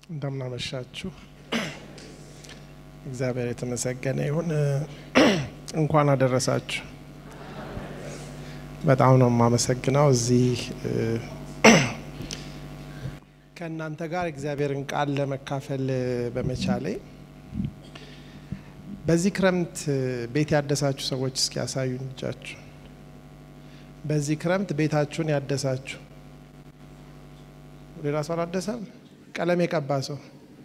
እንደምናመሻችሁ እግዚአብሔር የተመሰገነ ይሁን። እንኳን አደረሳችሁ። በጣም ነው የማመሰግነው እዚህ ከእናንተ ጋር እግዚአብሔርን ቃል ለመካፈል በመቻሌ። በዚህ ክረምት ቤት ያደሳችሁ ሰዎች እስኪ ያሳዩኝ እጃችሁ። በዚህ ክረምት ቤታችሁን ያደሳችሁ ሌላ ሰው አላደሰም? ቀለም የቀባ ሰው፣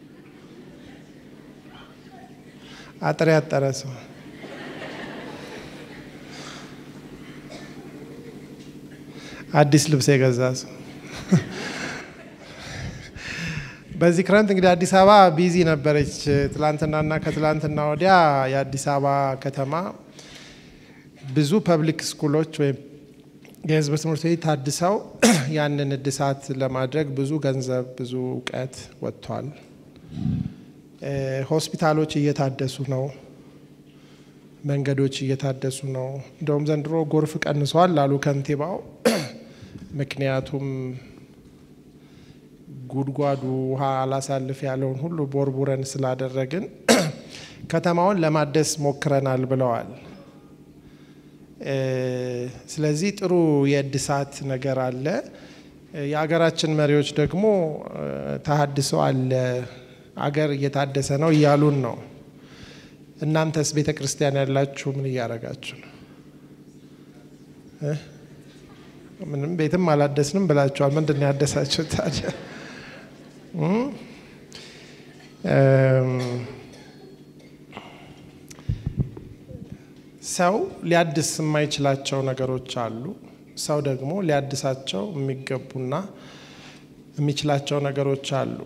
አጥር ያጠረ ሰው፣ አዲስ ልብስ የገዛ ሰው። በዚህ ክረምት እንግዲህ አዲስ አበባ ቢዚ ነበረች። ትላንትናና ከትላንትና ወዲያ የአዲስ አበባ ከተማ ብዙ ፐብሊክ ስኩሎች ወይም የህዝብ ትምህርት ቤት ታድሰው ያንን እድሳት ለማድረግ ብዙ ገንዘብ ብዙ እውቀት ወጥቷል። ሆስፒታሎች እየታደሱ ነው። መንገዶች እየታደሱ ነው። እንደውም ዘንድሮ ጎርፍ ቀንሷል ላሉ ከንቲባው። ምክንያቱም ጉድጓዱ ውሃ አላሳልፍ ያለውን ሁሉ ቦርቡረን ስላደረግን ከተማውን ለማደስ ሞክረናል ብለዋል። ስለዚህ ጥሩ የእድሳት ነገር አለ። የሀገራችን መሪዎች ደግሞ ተሀድሶ አለ፣ አገር እየታደሰ ነው እያሉን ነው። እናንተስ ቤተ ክርስቲያን ያላችሁ ምን እያደረጋችሁ ነው? ምንም ቤትም አላደስንም ብላችኋል። ምንድን ነው ያደሳችሁ ታዲያ? ሰው ሊያድስ የማይችላቸው ነገሮች አሉ። ሰው ደግሞ ሊያድሳቸው የሚገቡና የሚችላቸው ነገሮች አሉ።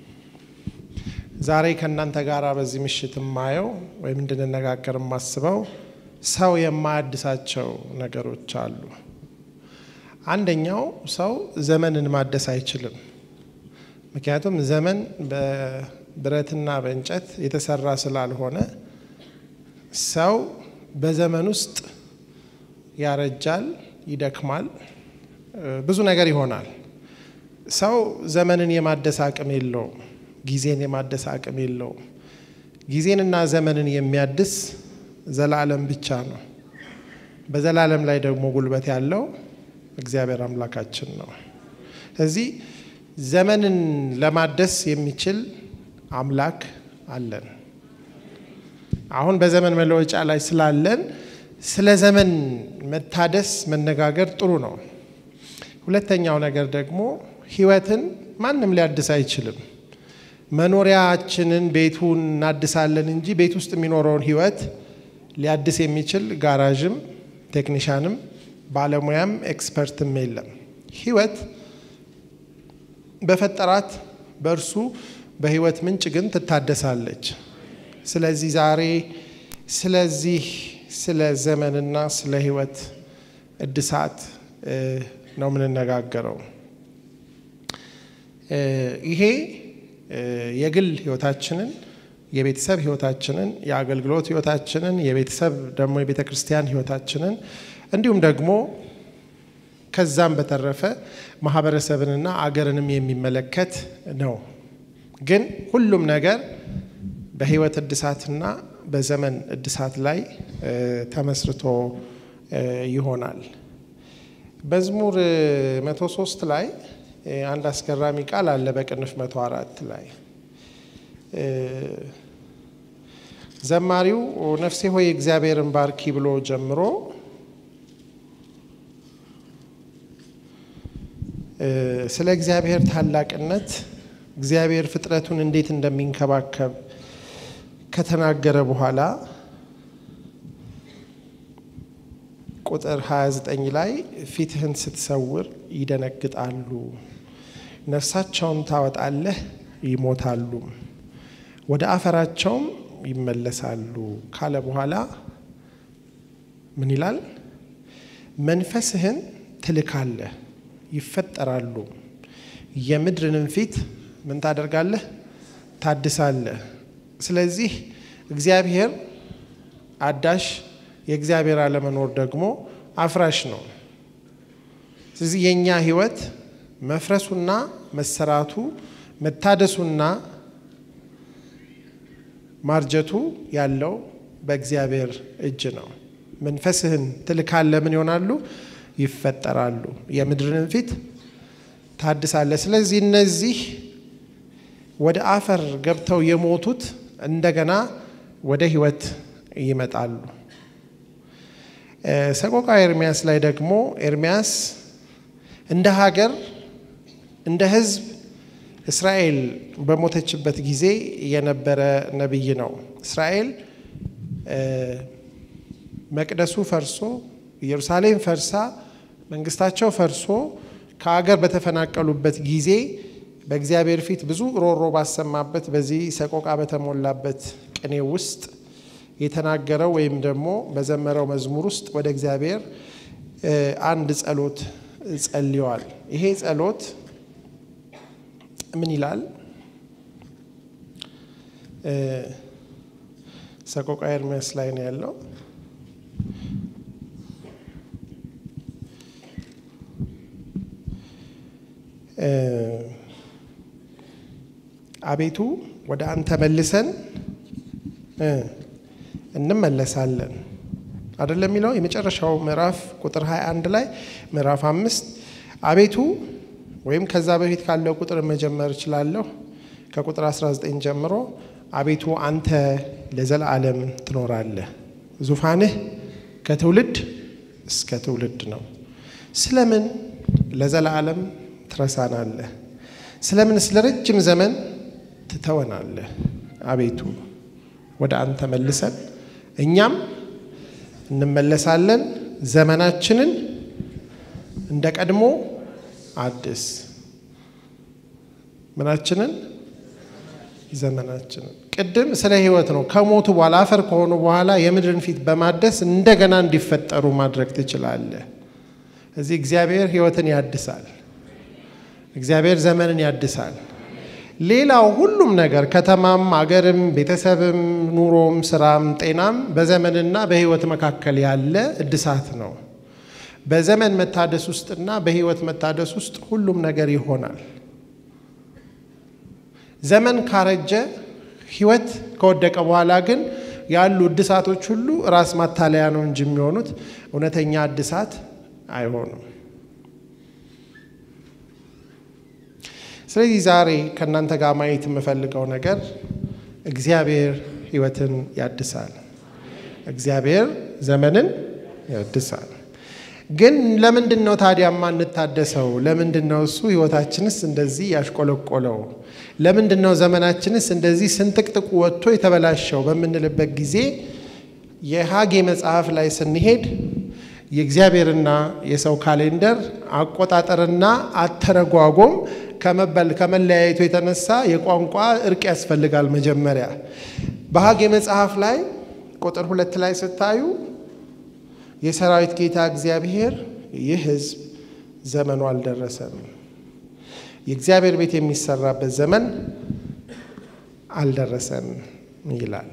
ዛሬ ከእናንተ ጋር በዚህ ምሽት የማየው ወይም እንድንነጋገር የማስበው ሰው የማያድሳቸው ነገሮች አሉ። አንደኛው ሰው ዘመንን ማደስ አይችልም። ምክንያቱም ዘመን በብረትና በእንጨት የተሰራ ስላልሆነ ሰው በዘመን ውስጥ ያረጃል፣ ይደክማል፣ ብዙ ነገር ይሆናል። ሰው ዘመንን የማደስ አቅም የለውም። ጊዜን የማደስ አቅም የለውም። ጊዜንና ዘመንን የሚያድስ ዘላለም ብቻ ነው። በዘላለም ላይ ደግሞ ጉልበት ያለው እግዚአብሔር አምላካችን ነው። ስለዚህ ዘመንን ለማደስ የሚችል አምላክ አለን። አሁን በዘመን መለወጫ ላይ ስላለን ስለ ዘመን መታደስ መነጋገር ጥሩ ነው። ሁለተኛው ነገር ደግሞ ሕይወትን ማንም ሊያድስ አይችልም። መኖሪያችንን ቤቱን እናድሳለን እንጂ ቤት ውስጥ የሚኖረውን ሕይወት ሊያድስ የሚችል ጋራዥም ቴክኒሻንም ባለሙያም ኤክስፐርትም የለም። ሕይወት በፈጠራት በእርሱ በሕይወት ምንጭ ግን ትታደሳለች። ስለዚህ ዛሬ ስለዚህ ስለ ዘመንና ስለ ህይወት እድሳት ነው የምንነጋገረው። ይሄ የግል ህይወታችንን፣ የቤተሰብ ህይወታችንን፣ የአገልግሎት ህይወታችንን፣ የቤተሰብ ደግሞ የቤተ ክርስቲያን ህይወታችንን እንዲሁም ደግሞ ከዛም በተረፈ ማህበረሰብንና አገርንም የሚመለከት ነው። ግን ሁሉም ነገር በህይወት እድሳትና በዘመን እድሳት ላይ ተመስርቶ ይሆናል። መዝሙር መቶ ሶስት ላይ አንድ አስገራሚ ቃል አለ። በቅንፍ መቶ አራት ላይ ዘማሪው ነፍሴ ሆይ እግዚአብሔርን ባርኪ ብሎ ጀምሮ ስለ እግዚአብሔር ታላቅነት እግዚአብሔር ፍጥረቱን እንዴት እንደሚንከባከብ ከተናገረ በኋላ ቁጥር 29 ላይ ፊትህን ስትሰውር ይደነግጣሉ፣ ነፍሳቸውን ታወጣለህ ይሞታሉ፣ ወደ አፈራቸውም ይመለሳሉ ካለ በኋላ ምን ይላል? መንፈስህን ትልካለህ ይፈጠራሉ፣ የምድርንም ፊት ምን ታደርጋለህ? ታድሳለህ። ስለዚህ እግዚአብሔር አዳሽ የእግዚአብሔር አለመኖር ደግሞ አፍራሽ ነው። ስለዚህ የእኛ ህይወት መፍረሱና መሰራቱ መታደሱና ማርጀቱ ያለው በእግዚአብሔር እጅ ነው። መንፈስህን ትልካለህ፣ ምን ይሆናሉ? ይፈጠራሉ። የምድርን ፊት ታድሳለህ። ስለዚህ እነዚህ ወደ አፈር ገብተው የሞቱት እንደገና ወደ ህይወት ይመጣሉ። ሰቆቃ ኤርሚያስ ላይ ደግሞ ኤርሚያስ እንደ ሀገር እንደ ህዝብ እስራኤል በሞተችበት ጊዜ የነበረ ነቢይ ነው። እስራኤል መቅደሱ ፈርሶ ኢየሩሳሌም ፈርሳ መንግስታቸው ፈርሶ ከሀገር በተፈናቀሉበት ጊዜ በእግዚአብሔር ፊት ብዙ ሮሮ ባሰማበት በዚህ ሰቆቃ በተሞላበት ቅኔ ውስጥ የተናገረው ወይም ደግሞ በዘመረው መዝሙር ውስጥ ወደ እግዚአብሔር አንድ ጸሎት ጸልየዋል። ይሄ ጸሎት ምን ይላል? ሰቆቃ ኤርሚያስ ላይ ነው ያለው። አቤቱ ወደ አንተ መልሰን እንመለሳለን አይደለም የሚለው የመጨረሻው ምዕራፍ ቁጥር 21 ላይ ምዕራፍ አምስት አቤቱ ወይም ከዛ በፊት ካለው ቁጥር መጀመር እችላለሁ። ከቁጥር 19 ጀምሮ አቤቱ አንተ ለዘላለም ትኖራለህ፣ ዙፋንህ ከትውልድ እስከ ትውልድ ነው። ስለምን ለዘላለም ትረሳናለህ? ስለምን ስለ ረጅም ዘመን ትተወናለህ? አቤቱ ወደ አንተ መልሰን እኛም እንመለሳለን። ዘመናችንን እንደ ቀድሞ አድስ። ምናችንን? ዘመናችንን። ቅድም ስለ ሕይወት ነው። ከሞቱ በኋላ አፈር ከሆኑ በኋላ የምድርን ፊት በማደስ እንደገና እንዲፈጠሩ ማድረግ ትችላለህ። እዚህ እግዚአብሔር ሕይወትን ያድሳል። እግዚአብሔር ዘመንን ያድሳል። ሌላው ሁሉም ነገር ከተማም፣ አገርም፣ ቤተሰብም፣ ኑሮም፣ ስራም፣ ጤናም በዘመንና በሕይወት መካከል ያለ እድሳት ነው። በዘመን መታደስ ውስጥና በሕይወት መታደስ ውስጥ ሁሉም ነገር ይሆናል። ዘመን ካረጀ ሕይወት ከወደቀ በኋላ ግን ያሉ እድሳቶች ሁሉ ራስ ማታለያ ነው እንጂ የሚሆኑት እውነተኛ እድሳት አይሆኑም። ስለዚህ ዛሬ ከእናንተ ጋር ማየት የምፈልገው ነገር እግዚአብሔር ሕይወትን ያድሳል። እግዚአብሔር ዘመንን ያድሳል። ግን ለምንድን ነው ታዲያ የማንታደሰው? ለምንድን ነው እሱ ሕይወታችንስ እንደዚህ ያሽቆለቆለው? ለምንድን ነው ዘመናችንስ እንደዚህ ስንጥቅጥቁ ወጥቶ የተበላሸው በምንልበት ጊዜ የሐጌ መጽሐፍ ላይ ስንሄድ የእግዚአብሔርና የሰው ካሌንደር አቆጣጠርና አተረጓጎም ከመበል ከመለያየቱ የተነሳ የቋንቋ እርቅ ያስፈልጋል። መጀመሪያ በሐጌ መጽሐፍ ላይ ቁጥር ሁለት ላይ ስታዩ የሰራዊት ጌታ እግዚአብሔር ይህ ሕዝብ ዘመኑ አልደረሰም፣ የእግዚአብሔር ቤት የሚሰራበት ዘመን አልደረሰም ይላል።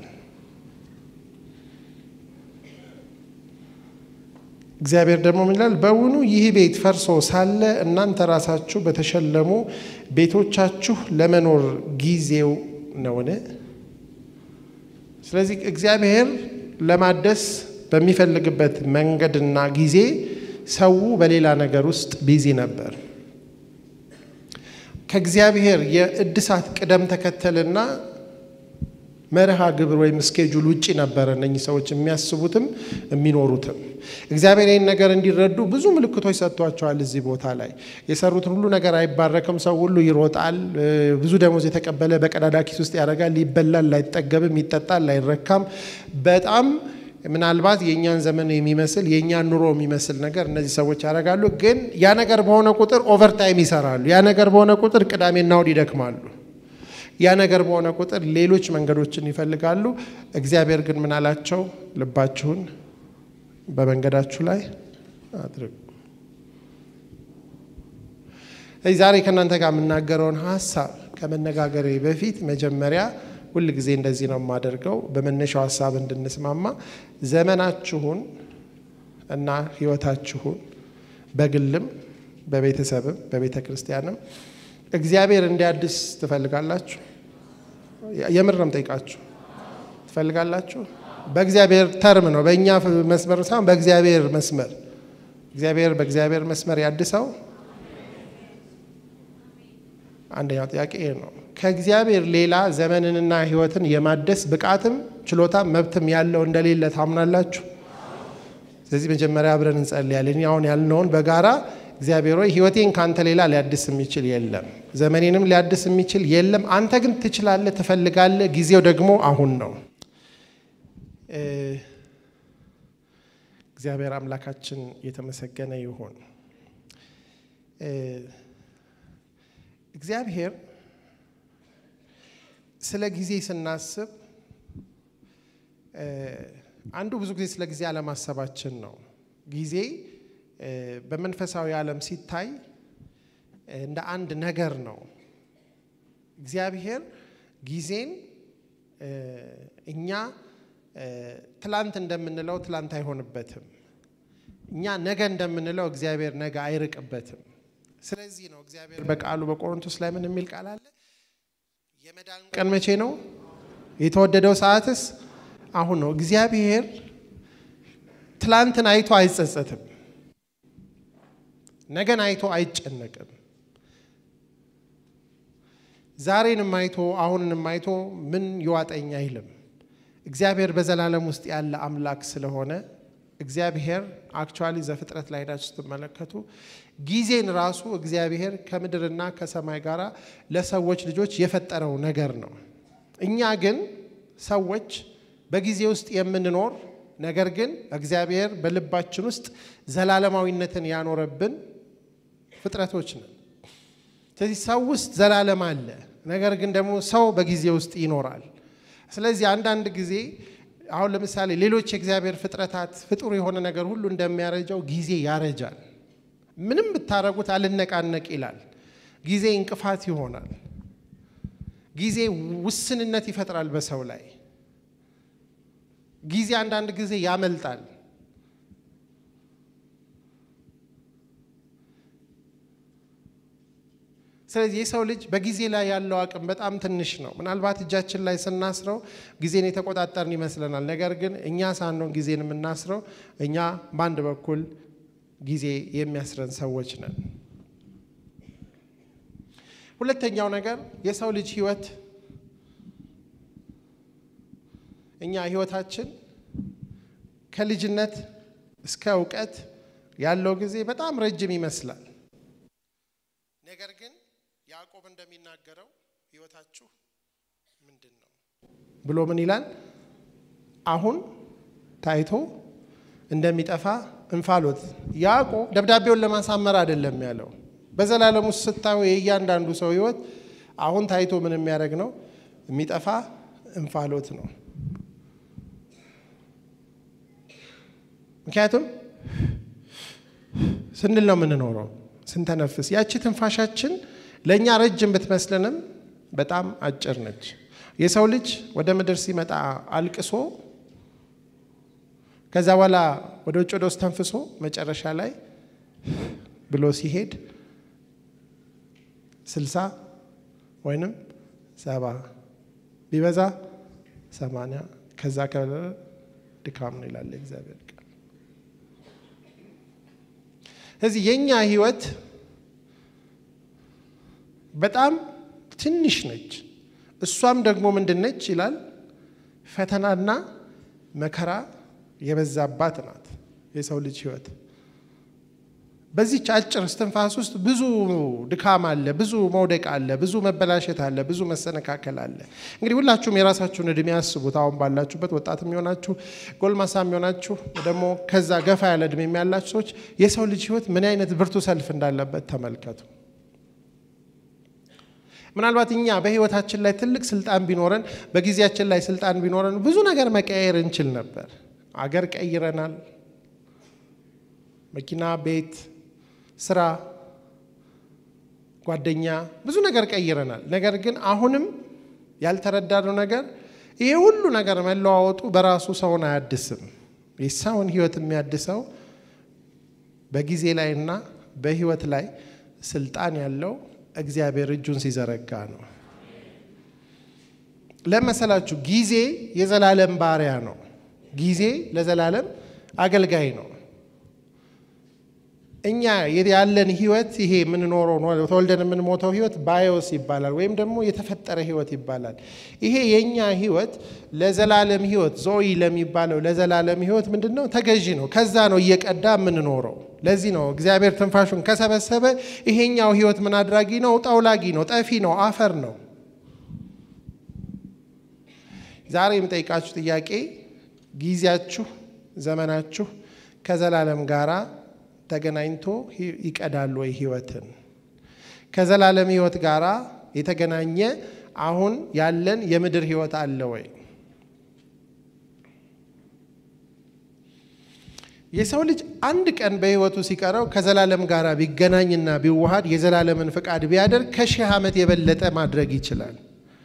እግዚአብሔር ደግሞ ምን ይላል? በውኑ ይህ ቤት ፈርሶ ሳለ እናንተ ራሳችሁ በተሸለሙ ቤቶቻችሁ ለመኖር ጊዜው ነውን? ስለዚህ እግዚአብሔር ለማደስ በሚፈልግበት መንገድና ጊዜ ሰው በሌላ ነገር ውስጥ ቢዚ ነበር። ከእግዚአብሔር የእድሳት ቅደም ተከተልና መርሃ ግብር ወይም ስኬጁል ውጪ ነበረ እነኚህ ሰዎች የሚያስቡትም የሚኖሩትም። እግዚአብሔር ይህን ነገር እንዲረዱ ብዙ ምልክቶች ሰጥቷቸዋል። እዚህ ቦታ ላይ የሰሩትን ሁሉ ነገር አይባረክም። ሰው ሁሉ ይሮጣል። ብዙ ደሞዝ የተቀበለ በቀዳዳ ኪስ ውስጥ ያደርጋል። ይበላል፣ ላይጠገብም፣ ይጠጣል፣ ላይረካም። በጣም ምናልባት የእኛን ዘመን የሚመስል የእኛን ኑሮ የሚመስል ነገር እነዚህ ሰዎች ያደርጋሉ። ግን ያ ነገር በሆነ ቁጥር ኦቨርታይም ይሰራሉ። ያ ነገር በሆነ ቁጥር ቅዳሜና እሁድ ይደክማሉ። ያ ነገር በሆነ ቁጥር ሌሎች መንገዶችን ይፈልጋሉ። እግዚአብሔር ግን ምን አላቸው? ልባችሁን በመንገዳችሁ ላይ አድርጉ። ስለዚህ ዛሬ ከእናንተ ጋር የምናገረውን ሀሳብ ከመነጋገሬ በፊት መጀመሪያ ሁል ጊዜ እንደዚህ ነው የማደርገው፣ በመነሻው ሀሳብ እንድንስማማ ዘመናችሁን እና ሕይወታችሁን በግልም በቤተሰብም በቤተ ክርስቲያንም እግዚአብሔር እንዲያድስ ትፈልጋላችሁ? የምር ነው የምጠይቃችሁ። ትፈልጋላችሁ? በእግዚአብሔር ተርም ነው፣ በእኛ መስመር ሳይሆን በእግዚአብሔር መስመር። እግዚአብሔር በእግዚአብሔር መስመር ያድሰው። አንደኛው ጥያቄ ይሄ ነው። ከእግዚአብሔር ሌላ ዘመንንና ሕይወትን የማደስ ብቃትም ችሎታም መብትም ያለው እንደሌለ ታምናላችሁ? ስለዚህ መጀመሪያ አብረን እንጸልያለን። አሁን ያልነውን በጋራ እግዚአብሔር ሆይ ሕይወቴን ከአንተ ሌላ ሊያድስ የሚችል የለም፣ ዘመኔንም ሊያድስ የሚችል የለም። አንተ ግን ትችላለህ፣ ትፈልጋለህ። ጊዜው ደግሞ አሁን ነው። እግዚአብሔር አምላካችን የተመሰገነ ይሁን። እግዚአብሔር ስለ ጊዜ ስናስብ አንዱ ብዙ ጊዜ ስለ ጊዜ አለማሰባችን ነው። ጊዜ በመንፈሳዊ ዓለም ሲታይ እንደ አንድ ነገር ነው። እግዚአብሔር ጊዜን እኛ ትላንት እንደምንለው ትላንት አይሆንበትም። እኛ ነገ እንደምንለው እግዚአብሔር ነገ አይርቅበትም። ስለዚህ ነው እግዚአብሔር በቃሉ በቆሮንቶስ ላይ ምን የሚል ቃል አለ? የመዳን ቀን መቼ ነው? የተወደደው ሰዓትስ አሁን ነው። እግዚአብሔር ትላንትን አይቶ አይጸጸትም። ነገን አይቶ አይጨነቅም። ዛሬንም አይቶ አሁንንም አይቶ ምን ይዋጠኝ አይልም። እግዚአብሔር በዘላለም ውስጥ ያለ አምላክ ስለሆነ እግዚአብሔር አክቹዋሊ ዘፍጥረት ላይ ሄዳችሁ ስትመለከቱ ጊዜን ራሱ እግዚአብሔር ከምድርና ከሰማይ ጋር ለሰዎች ልጆች የፈጠረው ነገር ነው። እኛ ግን ሰዎች በጊዜ ውስጥ የምንኖር ነገር ግን እግዚአብሔር በልባችን ውስጥ ዘላለማዊነትን ያኖረብን ፍጥረቶች ነን። ስለዚህ ሰው ውስጥ ዘላለም አለ፣ ነገር ግን ደግሞ ሰው በጊዜ ውስጥ ይኖራል። ስለዚህ አንዳንድ ጊዜ አሁን ለምሳሌ ሌሎች የእግዚአብሔር ፍጥረታት ፍጡር የሆነ ነገር ሁሉ እንደሚያረጃው ጊዜ ያረጃል። ምንም ብታረጉት አልነቃነቅ ይላል። ጊዜ እንቅፋት ይሆናል። ጊዜ ውስንነት ይፈጥራል በሰው ላይ። ጊዜ አንዳንድ ጊዜ ያመልጣል። ስለዚህ የሰው ልጅ በጊዜ ላይ ያለው አቅም በጣም ትንሽ ነው። ምናልባት እጃችን ላይ ስናስረው ጊዜን የተቆጣጠርን ይመስለናል። ነገር ግን እኛ ሳንሆን ጊዜን የምናስረው እኛ በአንድ በኩል ጊዜ የሚያስረን ሰዎች ነን። ሁለተኛው ነገር የሰው ልጅ ህይወት እኛ ህይወታችን ከልጅነት እስከ እውቀት ያለው ጊዜ በጣም ረጅም ይመስላል። ነገር ግን ያዕቆብ እንደሚናገረው ህይወታችሁ ምንድን ነው ብሎ ምን ይላል? አሁን ታይቶ እንደሚጠፋ እንፋሎት። ያዕቆብ ደብዳቤውን ለማሳመር አይደለም ያለው። በዘላለም ውስጥ ስታዩ የእያንዳንዱ ሰው ህይወት አሁን ታይቶ ምን የሚያደርግ ነው? የሚጠፋ እንፋሎት ነው። ምክንያቱም ስንል ነው የምንኖረው፣ ስንተነፍስ። ያቺ ትንፋሻችን ለእኛ ረጅም ብትመስልንም በጣም አጭር ነች። የሰው ልጅ ወደ ምድር ሲመጣ አልቅሶ ከዛ በኋላ ወደ ውጭ ወደ ውስጥ ተንፍሶ መጨረሻ ላይ ብሎ ሲሄድ ስልሳ ወይንም ሰባ ቢበዛ ሰማንያ ከዛ ድካም ነው ይላል እግዚአብሔር ቃል። ስለዚህ የእኛ ህይወት በጣም ትንሽ ነች። እሷም ደግሞ ምንድን ነች ይላል ፈተናና መከራ የበዛባት ናት የሰው ልጅ ህይወት። በዚች አጭር እስትንፋስ ውስጥ ብዙ ድካም አለ፣ ብዙ መውደቅ አለ፣ ብዙ መበላሸት አለ፣ ብዙ መሰነካከል አለ። እንግዲህ ሁላችሁም የራሳችሁን እድሜ ያስቡት። አሁን ባላችሁበት ወጣት የሚሆናችሁ ጎልማሳ የሚሆናችሁ ደግሞ ከዛ ገፋ ያለ እድሜ ያላችሁ ሰዎች የሰው ልጅ ህይወት ምን አይነት ብርቱ ሰልፍ እንዳለበት ተመልከቱ። ምናልባት እኛ በህይወታችን ላይ ትልቅ ስልጣን ቢኖረን፣ በጊዜያችን ላይ ስልጣን ቢኖረን ብዙ ነገር መቀየር እንችል ነበር። አገር ቀይረናል። መኪና፣ ቤት፣ ስራ፣ ጓደኛ፣ ብዙ ነገር ቀይረናል። ነገር ግን አሁንም ያልተረዳነው ነገር ይሄ ሁሉ ነገር መለዋወጡ በራሱ ሰውን አያድስም። የሰውን ህይወት የሚያድሰው በጊዜ ላይና በህይወት ላይ ስልጣን ያለው እግዚአብሔር እጁን ሲዘረጋ ነው። ለመሰላችሁ ጊዜ የዘላለም ባሪያ ነው። ጊዜ ለዘላለም አገልጋይ ነው። እኛ ያለን ህይወት ይሄ የምንኖረው ተወልደን የምንሞተው ህይወት ባዮስ ይባላል፣ ወይም ደግሞ የተፈጠረ ህይወት ይባላል። ይሄ የእኛ ህይወት ለዘላለም ህይወት ዞይ ለሚባለው ለዘላለም ህይወት ምንድን ነው? ተገዢ ነው። ከዛ ነው እየቀዳ የምንኖረው። ለዚህ ነው እግዚአብሔር ትንፋሹን ከሰበሰበ ይሄኛው ህይወት ምን አድራጊ ነው? ጠውላጊ ነው፣ ጠፊ ነው፣ አፈር ነው። ዛሬ የምጠይቃችሁ ጥያቄ ጊዜያችሁ፣ ዘመናችሁ ከዘላለም ጋራ ተገናኝቶ ይቀዳል ወይ? ህይወትን ከዘላለም ህይወት ጋር የተገናኘ አሁን ያለን የምድር ህይወት አለ ወይ? የሰው ልጅ አንድ ቀን በህይወቱ ሲቀረው ከዘላለም ጋር ቢገናኝና ቢዋሃድ የዘላለምን ፍቃድ ቢያደርግ ከሺህ ዓመት የበለጠ ማድረግ ይችላል።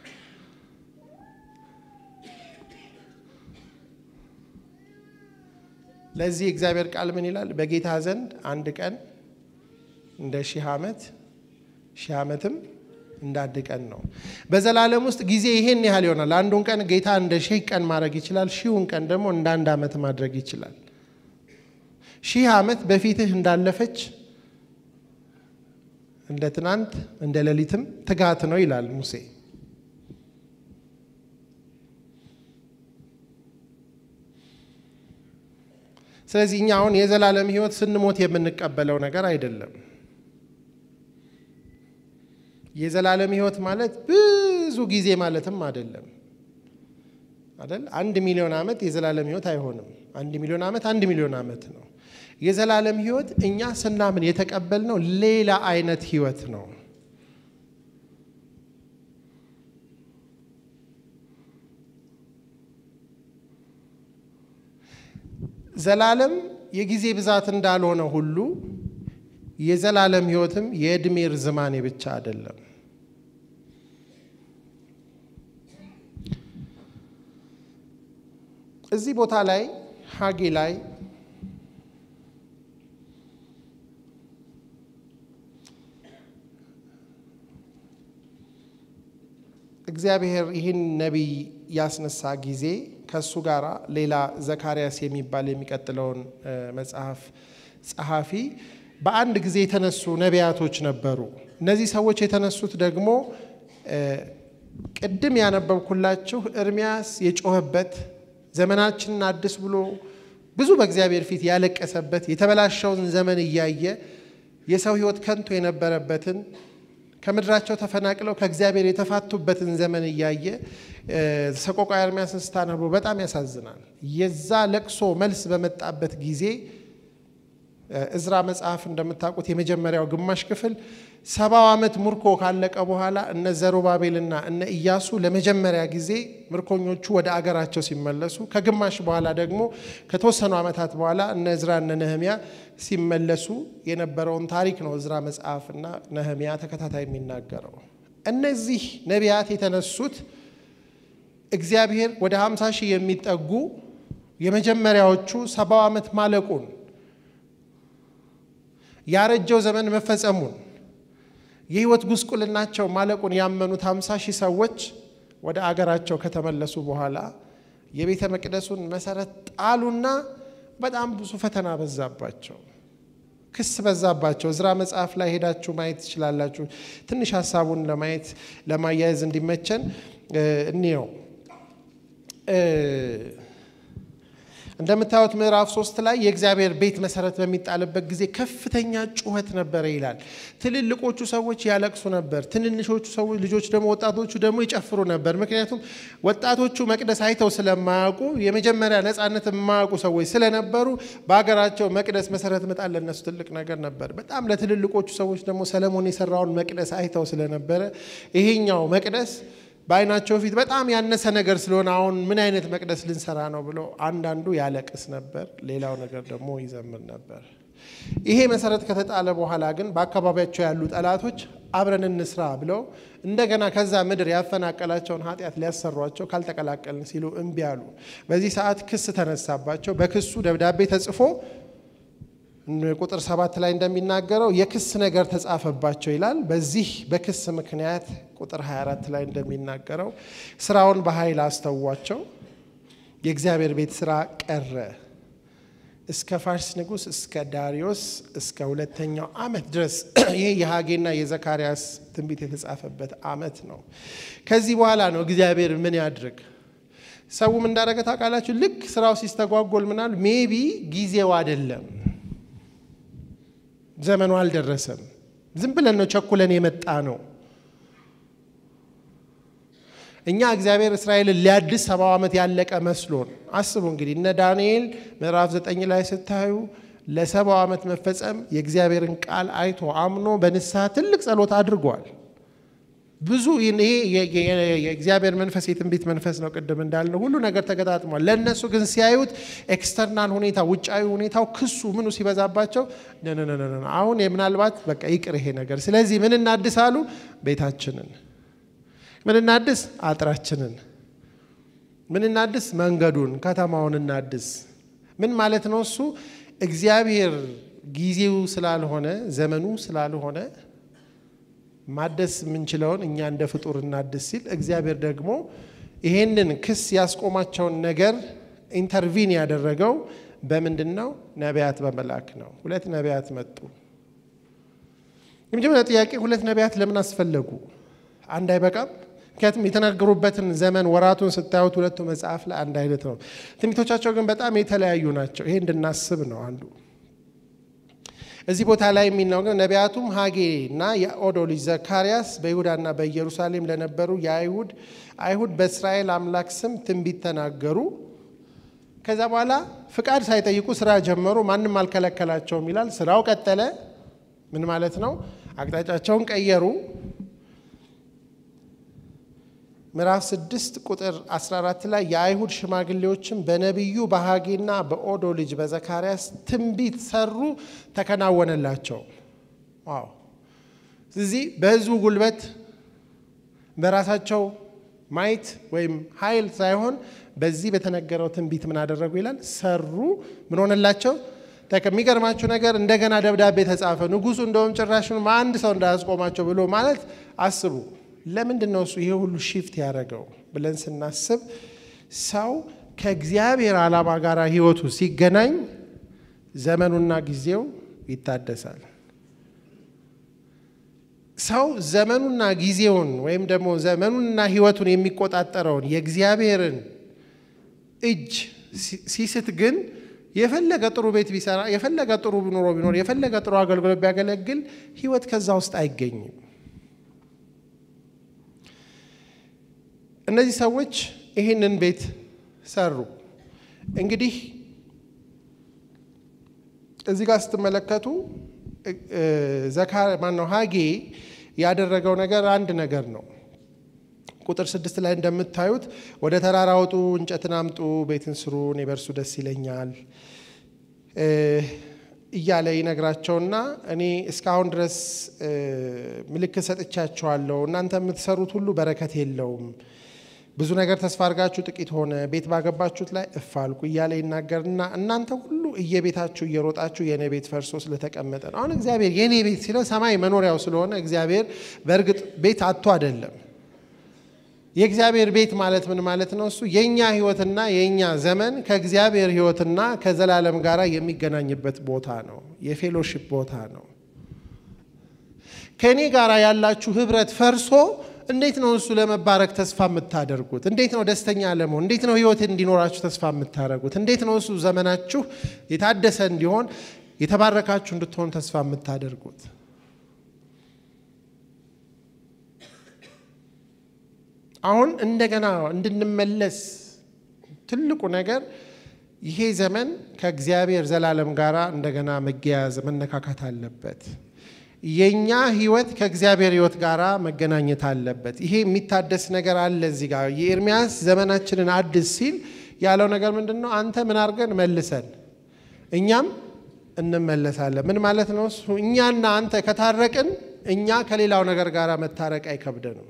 ለዚህ እግዚአብሔር ቃል ምን ይላል? በጌታ ዘንድ አንድ ቀን እንደ ሺህ ዓመት ሺህ ዓመትም እንደ አንድ ቀን ነው። በዘላለም ውስጥ ጊዜ ይሄን ያህል ይሆናል። አንዱን ቀን ጌታ እንደ ሺህ ቀን ማድረግ ይችላል። ሺሁን ቀን ደግሞ እንደ አንድ ዓመት ማድረግ ይችላል። ሺህ ዓመት በፊትህ እንዳለፈች እንደ ትናንት እንደ ሌሊትም ትጋት ነው ይላል ሙሴ። ስለዚህ እኛ አሁን የዘላለም ህይወት ስንሞት የምንቀበለው ነገር አይደለም። የዘላለም ህይወት ማለት ብዙ ጊዜ ማለትም አይደለም አይደል? አንድ ሚሊዮን ዓመት የዘላለም ህይወት አይሆንም። አንድ ሚሊዮን ዓመት አንድ ሚሊዮን ዓመት ነው። የዘላለም ህይወት እኛ ስናምን የተቀበልነው ሌላ አይነት ህይወት ነው። ዘላለም የጊዜ ብዛት እንዳልሆነ ሁሉ የዘላለም ህይወትም የእድሜ ርዝማኔ ብቻ አይደለም። እዚህ ቦታ ላይ ሀጌ ላይ እግዚአብሔር ይህን ነቢይ ያስነሳ ጊዜ ከእሱ ጋር ሌላ ዘካርያስ የሚባል የሚቀጥለውን መጽሐፍ ጸሐፊ በአንድ ጊዜ የተነሱ ነቢያቶች ነበሩ። እነዚህ ሰዎች የተነሱት ደግሞ ቅድም ያነበብኩላችሁ ኤርምያስ የጮኸበት ዘመናችንን አድስ ብሎ ብዙ በእግዚአብሔር ፊት ያለቀሰበት የተበላሸውን ዘመን እያየ የሰው ሕይወት ከንቱ የነበረበትን ከምድራቸው ተፈናቅለው ከእግዚአብሔር የተፋቱበትን ዘመን እያየ ሰቆቃ ኤርምያስን ስታነቡ በጣም ያሳዝናል። የዛ ለቅሶ መልስ በመጣበት ጊዜ እዝራ መጽሐፍ እንደምታውቁት የመጀመሪያው ግማሽ ክፍል ሰባው ዓመት ምርኮ ካለቀ በኋላ እነ ዘሩባቤልና እነ ኢያሱ ለመጀመሪያ ጊዜ ምርኮኞቹ ወደ አገራቸው ሲመለሱ ከግማሽ በኋላ ደግሞ ከተወሰኑ ዓመታት በኋላ እነ እዝራ እነ ነህሚያ ሲመለሱ የነበረውን ታሪክ ነው እዝራ መጽሐፍና ነህሚያ ተከታታይ የሚናገረው። እነዚህ ነቢያት የተነሱት እግዚአብሔር ወደ 50 ሺህ የሚጠጉ የመጀመሪያዎቹ ሰባው ዓመት ማለቁን ያረጀው ዘመን መፈጸሙን የህይወት ጉስቁልናቸው ማለቁን ያመኑት 50 ሺህ ሰዎች ወደ አገራቸው ከተመለሱ በኋላ የቤተ መቅደሱን መሰረት ጣሉና በጣም ብዙ ፈተና በዛባቸው፣ ክስ በዛባቸው። እዝራ መጽሐፍ ላይ ሄዳችሁ ማየት ትችላላችሁ። ትንሽ ሀሳቡን ለማየት ለማያያዝ እንዲመቸን እንየው። እንደምታዩት ምዕራፍ ሶስት ላይ የእግዚአብሔር ቤት መሰረት በሚጣልበት ጊዜ ከፍተኛ ጩኸት ነበረ ይላል። ትልልቆቹ ሰዎች ያለቅሱ ነበር፣ ትንንሾቹ ሰዎች ልጆች ደግሞ ወጣቶቹ ደግሞ ይጨፍሩ ነበር። ምክንያቱም ወጣቶቹ መቅደስ አይተው ስለማያውቁ የመጀመሪያ ነፃነት የማያውቁ ሰዎች ስለነበሩ በሀገራቸው መቅደስ መሰረት መጣል ለነሱ ትልቅ ነገር ነበር። በጣም ለትልልቆቹ ሰዎች ደግሞ ሰለሞን የሰራውን መቅደስ አይተው ስለነበረ ይሄኛው መቅደስ በዓይናቸው ፊት በጣም ያነሰ ነገር ስለሆነ አሁን ምን አይነት መቅደስ ልንሰራ ነው ብሎ አንዳንዱ ያለቅስ ነበር፣ ሌላው ነገር ደግሞ ይዘምር ነበር። ይሄ መሰረት ከተጣለ በኋላ ግን በአካባቢያቸው ያሉ ጠላቶች አብረን እንስራ ብለው እንደገና ከዛ ምድር ያፈናቀላቸውን ኃጢአት ሊያሰሯቸው ካልተቀላቀልን ሲሉ እምቢ አሉ። በዚህ ሰዓት ክስ ተነሳባቸው። በክሱ ደብዳቤ ተጽፎ ቁጥር ሰባት ላይ እንደሚናገረው የክስ ነገር ተጻፈባቸው ይላል። በዚህ በክስ ምክንያት ቁጥር 24 ላይ እንደሚናገረው ስራውን በኃይል አስተዋቸው፣ የእግዚአብሔር ቤት ስራ ቀረ እስከ ፋርስ ንጉሥ እስከ ዳሪዮስ እስከ ሁለተኛው ዓመት ድረስ ይህ የሐጌና የዘካርያስ ትንቢት የተጻፈበት ዓመት ነው። ከዚህ በኋላ ነው እግዚአብሔር ምን ያድርግ ሰውም እንዳደረገ ታውቃላችሁ። ልክ ስራው ሲስተጓጎል ምናል ሜቢ ጊዜው አይደለም፣ ዘመኑ አልደረሰም፣ ዝም ብለን ነው ቸኩለን የመጣ ነው። እኛ እግዚአብሔር እስራኤልን ሊያድስ ሰባው ዓመት ያለቀ መስሎን አስቡ። እንግዲህ እነ ዳንኤል ምዕራፍ ዘጠኝ ላይ ስታዩ ለሰባው ዓመት መፈጸም የእግዚአብሔርን ቃል አይቶ አምኖ በንስሐ ትልቅ ጸሎት አድርጓል። ብዙ ይሄ የእግዚአብሔር መንፈስ የትንቢት መንፈስ ነው። ቅድም እንዳልነው ሁሉ ነገር ተገጣጥሟል። ለእነሱ ግን ሲያዩት ኤክስተርናል ሁኔታ ውጫዊ ሁኔታው ክሱ ምኑ ሲበዛባቸው አሁን ምናልባት በቃ ይቅር ይሄ ነገር። ስለዚህ ምን እናድስ አሉ? ቤታችንን ምን እናድስ? አጥራችንን ምን እናድስ? መንገዱን፣ ከተማውን እናድስ። ምን ማለት ነው እሱ? እግዚአብሔር ጊዜው ስላልሆነ ዘመኑ ስላልሆነ ማደስ የምንችለውን እኛ እንደ ፍጡር እናድስ ሲል እግዚአብሔር ደግሞ ይሄንን ክስ ያስቆማቸውን ነገር ኢንተርቪን ያደረገው በምንድን ነው? ነቢያት በመላክ ነው። ሁለት ነቢያት መጡ። የመጀመሪያ ጥያቄ ሁለት ነቢያት ለምን አስፈለጉ? አንድ አይበቃም? ምክንያቱም የተናገሩበትን ዘመን ወራቱን ስታዩት ሁለቱ መጽሐፍ ላይ አንድ አይነት ነው። ትንቢቶቻቸው ግን በጣም የተለያዩ ናቸው። ይሄ እንድናስብ ነው አንዱ እዚህ ቦታ ላይ የሚናገር ነቢያቱም ሀጌ እና የኦዶ ልጅ ዘካርያስ በይሁዳና በኢየሩሳሌም ለነበሩ የአይሁድ አይሁድ በእስራኤል አምላክ ስም ትንቢት ተናገሩ። ከዛ በኋላ ፍቃድ ሳይጠይቁ ስራ ጀመሩ። ማንም አልከለከላቸውም ይላል። ስራው ቀጠለ። ምን ማለት ነው? አቅጣጫቸውን ቀየሩ። ምዕራፍ 6 ቁጥር 14 ላይ የአይሁድ ሽማግሌዎችም በነቢዩ በሀጌና በኦዶ ልጅ በዘካርያስ ትንቢት ሰሩ፣ ተከናወነላቸው። ዋው! ስለዚህ በህዝቡ ጉልበት በራሳቸው ማየት ወይም ኃይል ሳይሆን በዚህ በተነገረው ትንቢት ምን አደረጉ ይላል? ሰሩ። ምን ሆነላቸው? የሚገርማችሁ ነገር እንደገና ደብዳቤ ተጻፈ። ንጉሱ እንደውም ጭራሹን አንድ ሰው እንዳያስቆማቸው ብሎ ማለት አስቡ። ለምንድን ነው እሱ ይሄ ሁሉ ሺፍት ያደረገው ብለን ስናስብ ሰው ከእግዚአብሔር ዓላማ ጋር ህይወቱ ሲገናኝ ዘመኑና ጊዜው ይታደሳል። ሰው ዘመኑና ጊዜውን ወይም ደግሞ ዘመኑንና ህይወቱን የሚቆጣጠረውን የእግዚአብሔርን እጅ ሲስት ግን የፈለገ ጥሩ ቤት ቢሰራ፣ የፈለገ ጥሩ ኑሮ ቢኖር፣ የፈለገ ጥሩ አገልግሎት ቢያገለግል ህይወት ከዛ ውስጥ አይገኝም። እነዚህ ሰዎች ይህንን ቤት ሰሩ። እንግዲህ እዚህ ጋር ስትመለከቱ ዘካ ማነው ሀጌ ያደረገው ነገር አንድ ነገር ነው። ቁጥር ስድስት ላይ እንደምታዩት ወደ ተራራ ውጡ፣ እንጨትን አምጡ፣ ቤትን ስሩ፣ እኔ በእርሱ ደስ ይለኛል እያለ ይነግራቸውና እኔ እስካሁን ድረስ ምልክት ሰጥቻቸዋለሁ፣ እናንተ የምትሰሩት ሁሉ በረከት የለውም ብዙ ነገር ተስፋ አድርጋችሁ ጥቂት ሆነ፣ ቤት ባገባችሁት ላይ እፍ አልኩ እያለ ይናገርና እናንተ ሁሉ እየቤታችሁ እየሮጣችሁ የኔ ቤት ፈርሶ ስለተቀመጠ ነው። አሁን እግዚአብሔር የኔ ቤት ሲለው ሰማይ መኖሪያው ስለሆነ እግዚአብሔር በእርግጥ ቤት አጥቶ አይደለም። የእግዚአብሔር ቤት ማለት ምን ማለት ነው? እሱ የእኛ ህይወትና የእኛ ዘመን ከእግዚአብሔር ህይወትና ከዘላለም ጋር የሚገናኝበት ቦታ ነው። የፌሎሺፕ ቦታ ነው። ከእኔ ጋር ያላችሁ ህብረት ፈርሶ እንዴት ነው እሱ ለመባረክ ተስፋ የምታደርጉት? እንዴት ነው ደስተኛ ለመሆን? እንዴት ነው ህይወት እንዲኖራችሁ ተስፋ የምታደርጉት? እንዴት ነው እሱ ዘመናችሁ የታደሰ እንዲሆን የተባረካችሁ እንድትሆን ተስፋ የምታደርጉት? አሁን እንደገና እንድንመለስ ትልቁ ነገር ይሄ ዘመን ከእግዚአብሔር ዘላለም ጋር እንደገና መገያዝ መነካካት አለበት። የኛ ህይወት ከእግዚአብሔር ህይወት ጋር መገናኘት አለበት። ይሄ የሚታደስ ነገር አለ። እዚህ ጋር የኤርሚያስ ዘመናችንን አድስ ሲል ያለው ነገር ምንድን ነው? አንተ ምን አድርገን መልሰን እኛም እንመለሳለን። ምን ማለት ነው እሱ? እኛና አንተ ከታረቅን እኛ ከሌላው ነገር ጋር መታረቅ አይከብደንም።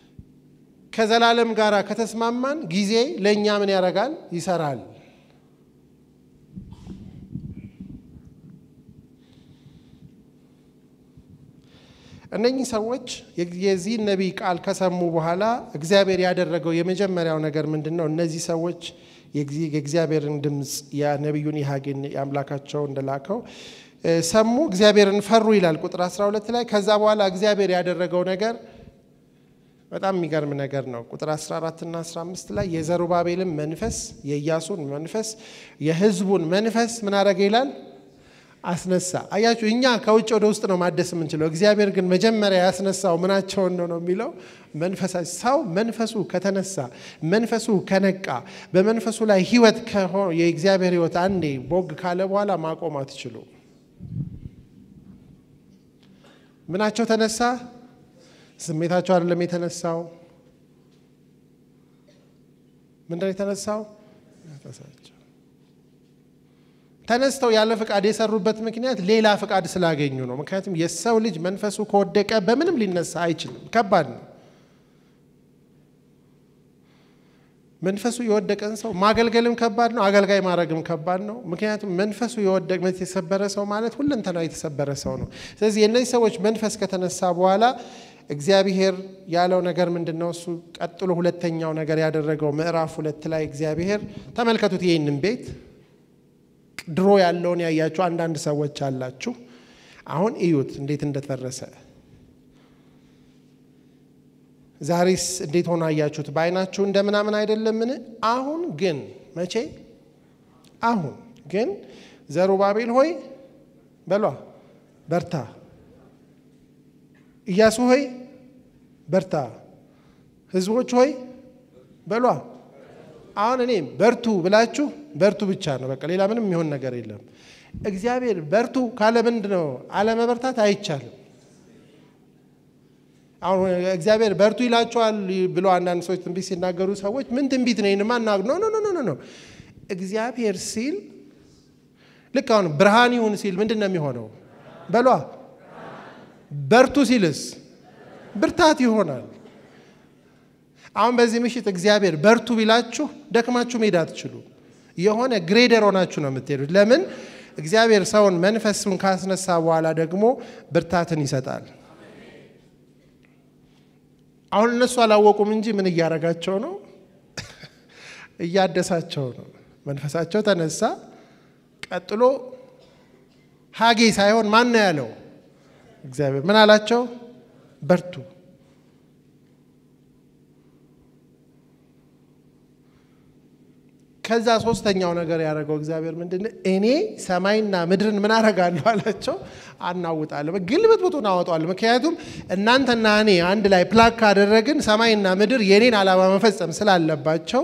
ከዘላለም ጋር ከተስማማን ጊዜ ለእኛ ምን ያደርጋል? ይሰራል። እነኚህ ሰዎች የዚህን ነቢይ ቃል ከሰሙ በኋላ እግዚአብሔር ያደረገው የመጀመሪያው ነገር ምንድን ነው? እነዚህ ሰዎች የእግዚአብሔርን ድምፅ የነቢዩን የሐጌን የአምላካቸው እንደላከው ሰሙ፣ እግዚአብሔርን ፈሩ ይላል ቁጥር 12 ላይ። ከዛ በኋላ እግዚአብሔር ያደረገው ነገር በጣም የሚገርም ነገር ነው። ቁጥር 14 እና 15 ላይ የዘሩባቤልን መንፈስ፣ የኢያሱን መንፈስ፣ የሕዝቡን መንፈስ ምን አደረገ ይላል አስነሳ። አያችሁ፣ እኛ ከውጭ ወደ ውስጥ ነው ማደስ የምንችለው። እግዚአብሔር ግን መጀመሪያ ያስነሳው ምናቸውን ነው ነው የሚለው መንፈሳ ሰው መንፈሱ ከተነሳ መንፈሱ ከነቃ በመንፈሱ ላይ ህይወት የእግዚአብሔር ህይወት አንዴ ቦግ ካለ በኋላ ማቆም አትችሉ። ምናቸው ተነሳ? ስሜታቸው አይደለም የተነሳው። ምንድነው የተነሳው? መንፈሳቸው ተነስተው ያለ ፍቃድ የሰሩበት ምክንያት ሌላ ፍቃድ ስላገኙ ነው። ምክንያቱም የሰው ልጅ መንፈሱ ከወደቀ በምንም ሊነሳ አይችልም። ከባድ ነው። መንፈሱ የወደቀን ሰው ማገልገልም ከባድ ነው። አገልጋይ ማድረግም ከባድ ነው። ምክንያቱም መንፈሱ የወደቀ የተሰበረ ሰው ማለት ሁለንተናው የተሰበረ ሰው ነው። ስለዚህ የእነዚህ ሰዎች መንፈስ ከተነሳ በኋላ እግዚአብሔር ያለው ነገር ምንድን ነው? እሱ ቀጥሎ ሁለተኛው ነገር ያደረገው ምዕራፍ ሁለት ላይ እግዚአብሔር ተመልከቱት ይህንን ቤት ድሮ ያለውን ያያችሁ አንዳንድ ሰዎች አላችሁ። አሁን እዩት እንዴት እንደተፈረሰ። ዛሬስ እንዴት ሆኖ አያችሁት? በዓይናችሁ እንደምናምን አይደለምን? አሁን ግን መቼ? አሁን ግን ዘሩባቤል ሆይ በሏ በርታ፣ ኢያሱ ሆይ በርታ፣ ሕዝቦች ሆይ በሏ አሁን እኔ በርቱ ብላችሁ በርቱ ብቻ ነው። በቃ ሌላ ምንም የሚሆን ነገር የለም። እግዚአብሔር በርቱ ካለ ምንድን ነው አለመበርታት አይቻልም። አሁን እግዚአብሔር በርቱ ይላቸዋል ብሎ አንዳንድ ሰዎች ትንቢት ሲናገሩ ሰዎች ምን ትንቢት ነው ይንማ ና ኖ ኖ ኖ ኖ እግዚአብሔር ሲል ልክ አሁን ብርሃን ይሁን ሲል ምንድን ነው የሚሆነው? በሏ በርቱ ሲልስ ብርታት ይሆናል። አሁን በዚህ ምሽት እግዚአብሔር በርቱ ቢላችሁ ደክማችሁ መሄድ አትችሉ። የሆነ ግሬደር ሆናችሁ ነው የምትሄዱት። ለምን? እግዚአብሔር ሰውን መንፈሱን ካስነሳ በኋላ ደግሞ ብርታትን ይሰጣል። አሁን እነሱ አላወቁም እንጂ ምን እያደረጋቸው ነው? እያደሳቸው ነው። መንፈሳቸው ተነሳ። ቀጥሎ ሀጌ ሳይሆን ማን ነው ያለው? እግዚአብሔር ምን አላቸው? በርቱ ከዛ ሶስተኛው ነገር ያደረገው እግዚአብሔር ምንድን እኔ ሰማይና ምድርን ምን አደርጋለሁ አላቸው፣ አናውጣለሁ፣ ግልብጥ ብጡን አወጣዋለሁ። ምክንያቱም እናንተና እኔ አንድ ላይ ፕላክ ካደረግን ሰማይና ምድር የኔን ዓላማ መፈጸም ስላለባቸው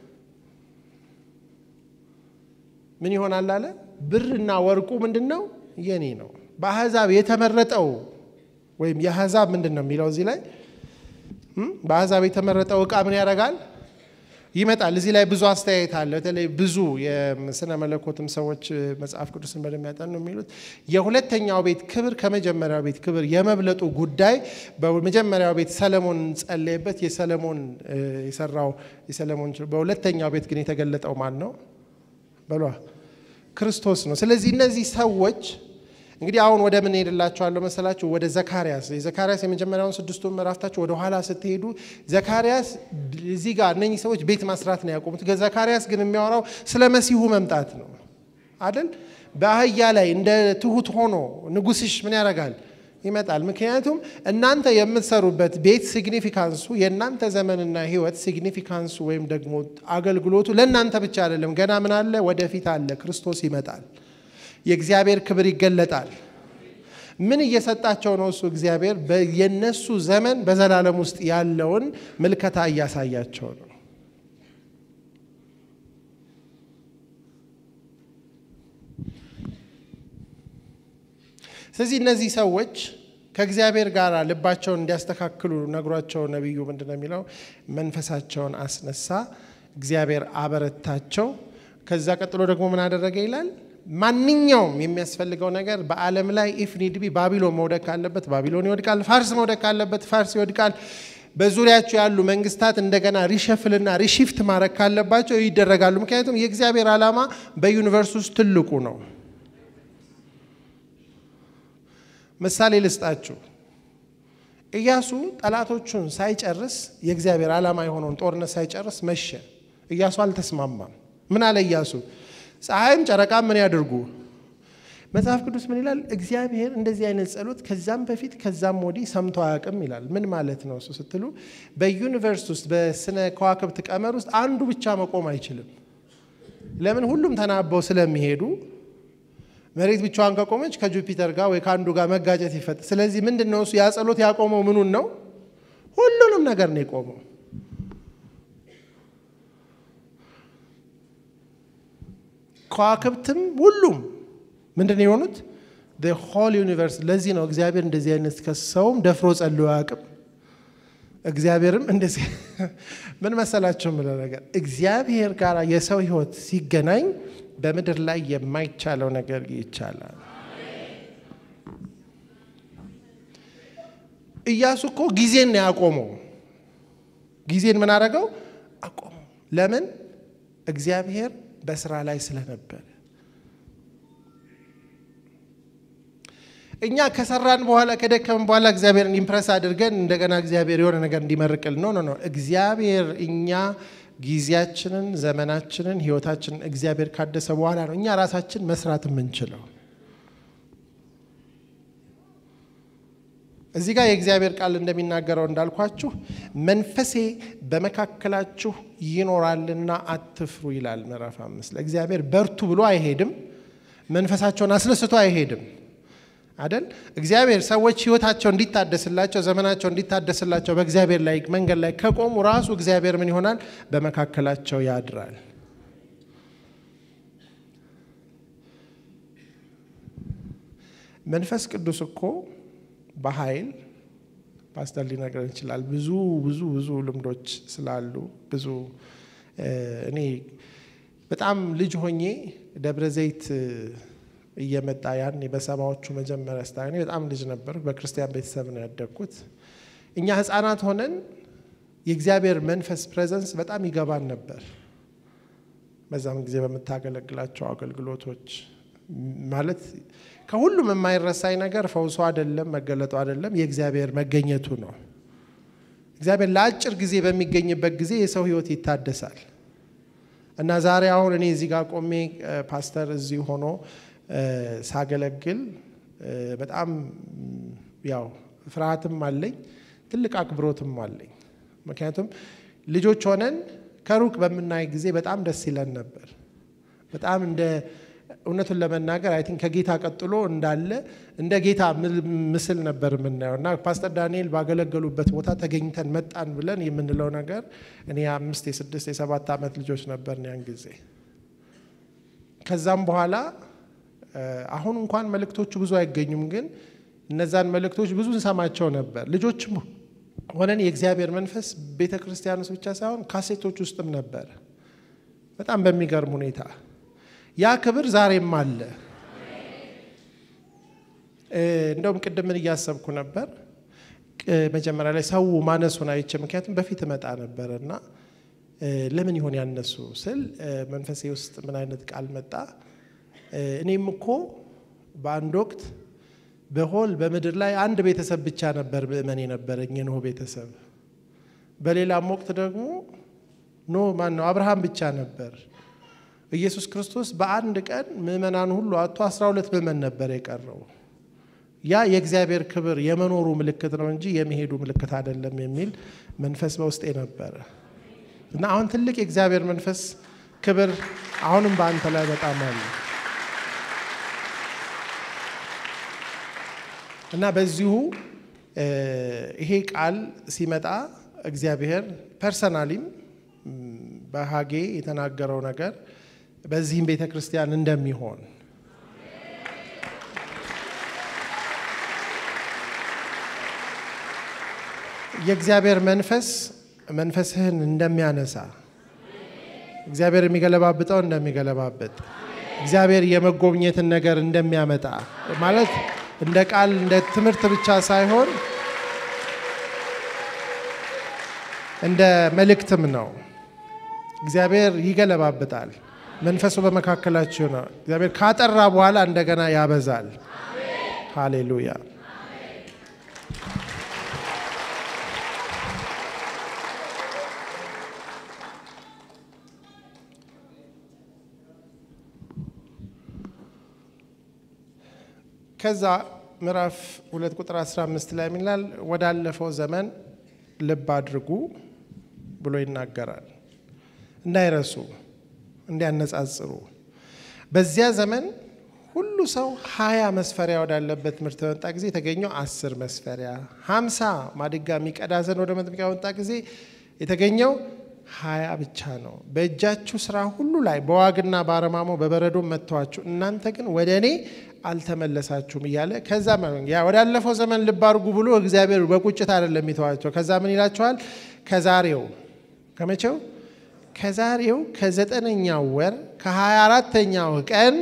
ምን ይሆናል አለ። ብርና ወርቁ ምንድን ነው? የኔ ነው። በአሕዛብ የተመረጠው ወይም የአሕዛብ ምንድን ነው የሚለው እዚህ ላይ በአሕዛብ የተመረጠው ዕቃ ምን ያደርጋል ይመጣል። እዚህ ላይ ብዙ አስተያየት አለ። በተለይ ብዙ የስነ መለኮትም ሰዎች መጽሐፍ ቅዱስን በደንብ ያጠኑ የሚሉት የሁለተኛው ቤት ክብር ከመጀመሪያው ቤት ክብር የመብለጡ ጉዳይ በመጀመሪያው ቤት ሰለሞን ጸለየበት፣ የሰለሞን የሰራው የሰለሞን በሁለተኛው ቤት ግን የተገለጠው ማን ነው? በሏ ክርስቶስ ነው። ስለዚህ እነዚህ ሰዎች እንግዲህ አሁን ወደ ምን ሄድላችኋለሁ መሰላችሁ? ወደ ዘካርያስ የዘካርያስ የመጀመሪያውን ስድስቱን ምዕራፍታችሁ ወደ ኋላ ስትሄዱ ዘካርያስ እዚህ ጋር እነኚህ ሰዎች ቤት ማስራት ነው ያቆሙት። ዘካርያስ ግን የሚያወራው ስለ መሲሁ መምጣት ነው አይደል? በአህያ ላይ እንደ ትሁት ሆኖ ንጉስሽ ምን ያደርጋል ይመጣል። ምክንያቱም እናንተ የምትሰሩበት ቤት ሲግኒፊካንሱ የእናንተ ዘመንና ህይወት ሲግኒፊካንሱ ወይም ደግሞ አገልግሎቱ ለእናንተ ብቻ አይደለም። ገና ምን አለ? ወደፊት አለ። ክርስቶስ ይመጣል። የእግዚአብሔር ክብር ይገለጣል። ምን እየሰጣቸው ነው? እሱ እግዚአብሔር የነሱ ዘመን በዘላለም ውስጥ ያለውን ምልከታ እያሳያቸው ነው። ስለዚህ እነዚህ ሰዎች ከእግዚአብሔር ጋር ልባቸውን እንዲያስተካክሉ ነግሯቸው ነቢዩ ምንድን ነው የሚለው? መንፈሳቸውን አስነሳ፣ እግዚአብሔር አበረታቸው። ከዛ ቀጥሎ ደግሞ ምን አደረገ ይላል ማንኛውም የሚያስፈልገው ነገር በዓለም ላይ ኢፍ ኒድ ቢ ባቢሎን መውደቅ ካለበት ባቢሎን ይወድቃል። ፋርስ መውደቅ ካለበት ፋርስ ይወድቃል። በዙሪያቸው ያሉ መንግስታት እንደገና ሪሸፍልና ሪሺፍት ማድረግ ካለባቸው ይደረጋሉ። ምክንያቱም የእግዚአብሔር ዓላማ በዩኒቨርስ ውስጥ ትልቁ ነው። ምሳሌ ልስጣችሁ። ኢያሱ ጠላቶቹን ሳይጨርስ የእግዚአብሔር ዓላማ የሆነውን ጦርነት ሳይጨርስ መሸ። ኢያሱ አልተስማማም። ምን አለ ኢያሱ? ፀሐይም ጨረቃም ምን ያድርጉ? መጽሐፍ ቅዱስ ምን ይላል? እግዚአብሔር እንደዚህ አይነት ጸሎት ከዛም በፊት ከዛም ወዲህ ሰምቶ አያውቅም ይላል። ምን ማለት ነው እሱ ስትሉ፣ በዩኒቨርስ ውስጥ በስነ ከዋክብት ቀመር ውስጥ አንዱ ብቻ መቆም አይችልም። ለምን? ሁሉም ተናበው ስለሚሄዱ መሬት ብቻዋን ከቆመች ከጁፒተር ጋር ወይ ከአንዱ ጋር መጋጨት ይፈጥ። ስለዚህ ምንድን ነው እሱ ያ ጸሎት ያቆመው ምኑን ነው? ሁሉንም ነገር ነው የቆመው። ከዋክብትም ሁሉም ምንድን ነው የሆኑት? ሆል ዩኒቨርስ። ለዚህ ነው እግዚአብሔር እንደዚህ አይነት ከሰውም ደፍሮ ጸልዮ አያውቅም። እግዚአብሔርም እንደዚህ ምን መሰላቸው የምለው ነገር እግዚአብሔር ጋር የሰው ሕይወት ሲገናኝ በምድር ላይ የማይቻለው ነገር ይቻላል። ኢያሱ እኮ ጊዜን ነው ያቆመው። ጊዜን ምን አደረገው? አቆመው። ለምን? እግዚአብሔር በስራ ላይ ስለነበረ። እኛ ከሰራን በኋላ ከደከምን በኋላ እግዚአብሔርን ኢምፕረስ አድርገን እንደገና እግዚአብሔር የሆነ ነገር እንዲመርቅል ነው ነው ነው። እግዚአብሔር እኛ ጊዜያችንን፣ ዘመናችንን፣ ህይወታችንን እግዚአብሔር ካደሰ በኋላ ነው እኛ ራሳችን መስራት የምንችለው። እዚህ ጋር የእግዚአብሔር ቃል እንደሚናገረው እንዳልኳችሁ መንፈሴ በመካከላችሁ ይኖራልና አትፍሩ ይላል ምዕራፍ አምስት ለእግዚአብሔር በርቱ ብሎ አይሄድም። መንፈሳቸውን አስነስቶ አይሄድም አደል። እግዚአብሔር ሰዎች ህይወታቸው እንዲታደስላቸው ዘመናቸው እንዲታደስላቸው በእግዚአብሔር ላይ መንገድ ላይ ከቆሙ ራሱ እግዚአብሔር ምን ይሆናል? በመካከላቸው ያድራል። መንፈስ ቅዱስ እኮ በኃይል ፓስተር ሊነግረን ይችላል። ብዙ ብዙ ብዙ ልምዶች ስላሉ ብዙ እኔ በጣም ልጅ ሆኜ ደብረ ዘይት እየመጣ ያን በሰባዎቹ መጀመሪያ ስታ እኔ በጣም ልጅ ነበር። በክርስቲያን ቤተሰብ ነው ያደግኩት። እኛ ህፃናት ሆነን የእግዚአብሔር መንፈስ ፕሬዘንስ በጣም ይገባን ነበር። በዛም ጊዜ በምታገለግላቸው አገልግሎቶች ማለት ከሁሉም የማይረሳኝ ነገር ፈውሶ አይደለም መገለጡ አይደለም የእግዚአብሔር መገኘቱ ነው። እግዚአብሔር ለአጭር ጊዜ በሚገኝበት ጊዜ የሰው ህይወት ይታደሳል። እና ዛሬ አሁን እኔ እዚህ ጋር ቆሜ ፓስተር እዚህ ሆኖ ሳገለግል በጣም ያው ፍርሃትም አለኝ፣ ትልቅ አክብሮትም አለኝ። ምክንያቱም ልጆች ሆነን ከሩቅ በምናይ ጊዜ በጣም ደስ ይለን ነበር። በጣም እንደ እውነቱን ለመናገር አይ ቲንክ ከጌታ ቀጥሎ እንዳለ እንደ ጌታ ምስል ነበር የምናየው እና ፓስተር ዳንኤል ባገለገሉበት ቦታ ተገኝተን መጣን ብለን የምንለው ነገር እኔ የአምስት የስድስት የሰባት ዓመት ልጆች ነበር ያን ጊዜ። ከዛም በኋላ አሁን እንኳን መልእክቶቹ ብዙ አይገኙም፣ ግን እነዛን መልእክቶች ብዙ እንሰማቸው ነበር። ልጆችም ሆነን የእግዚአብሔር መንፈስ ቤተ ክርስቲያን ውስጥ ብቻ ሳይሆን ካሴቶች ውስጥም ነበር። በጣም በሚገርም ሁኔታ ያ ክብር ዛሬም አለ። እንደውም ቅድም ምን እያሰብኩ ነበር መጀመሪያ ላይ ሰው ማነሱን አይቼ፣ ምክንያቱም በፊት እመጣ ነበር እና ለምን ይሆን ያነሱ ስል መንፈሴ ውስጥ ምን አይነት ቃል መጣ? እኔም እኮ በአንድ ወቅት በሆል በምድር ላይ አንድ ቤተሰብ ብቻ ነበር ምእመን የነበረኝ የኖህ ቤተሰብ። በሌላም ወቅት ደግሞ ኖ ማን ነው አብርሃም ብቻ ነበር። ኢየሱስ ክርስቶስ በአንድ ቀን ምእመናን ሁሉ አቶ አስራ ሁለት ምእመን ነበር የቀረው። ያ የእግዚአብሔር ክብር የመኖሩ ምልክት ነው እንጂ የመሄዱ ምልክት አይደለም የሚል መንፈስ በውስጤ ነበረ እና አሁን ትልቅ የእግዚአብሔር መንፈስ ክብር አሁንም በአንተ ላይ በጣም አለ እና በዚሁ ይሄ ቃል ሲመጣ እግዚአብሔር ፐርሰናሊም በሀጌ የተናገረው ነገር በዚህም ቤተ ክርስቲያን እንደሚሆን የእግዚአብሔር መንፈስ መንፈስህን እንደሚያነሳ እግዚአብሔር የሚገለባብጠው እንደሚገለባብጥ እግዚአብሔር የመጎብኘትን ነገር እንደሚያመጣ ማለት እንደ ቃል እንደ ትምህርት ብቻ ሳይሆን እንደ መልእክትም ነው። እግዚአብሔር ይገለባብጣል። መንፈሱ በመካከላችሁ ነው። እግዚአብሔር ካጠራ በኋላ እንደገና ያበዛል። ሃሌሉያ። ከዛ ምዕራፍ ሁለት ቁጥር 15 ላይ የሚላል ወዳለፈው ዘመን ልብ አድርጉ ብሎ ይናገራል። እንዳይረሱ፣ እንዲያነጻጽሩ በዚያ ዘመን ሁሉ ሰው ሀያ መስፈሪያ ወዳለበት ትምህርት በመጣ ጊዜ የተገኘው አስር መስፈሪያ፣ ሀምሳ ማድጋ የሚቀዳ ዘንድ ወደ መጥምቂያ በመጣ ጊዜ የተገኘው ሀያ ብቻ ነው። በእጃችሁ ስራ ሁሉ ላይ በዋግና በአረማሞ በበረዶ መጥተዋችሁ እናንተ ግን ወደ እኔ አልተመለሳችሁም እያለ ከዛ ያ ወዳለፈው ዘመን ልብ አድርጉ ብሎ እግዚአብሔር በቁጭት አይደለም የሚተዋቸው። ከዛ ምን ይላቸዋል? ከዛሬው ከመቼው ከዛሬው ከዘጠነኛው ወር ከሀያ አራተኛው ቀን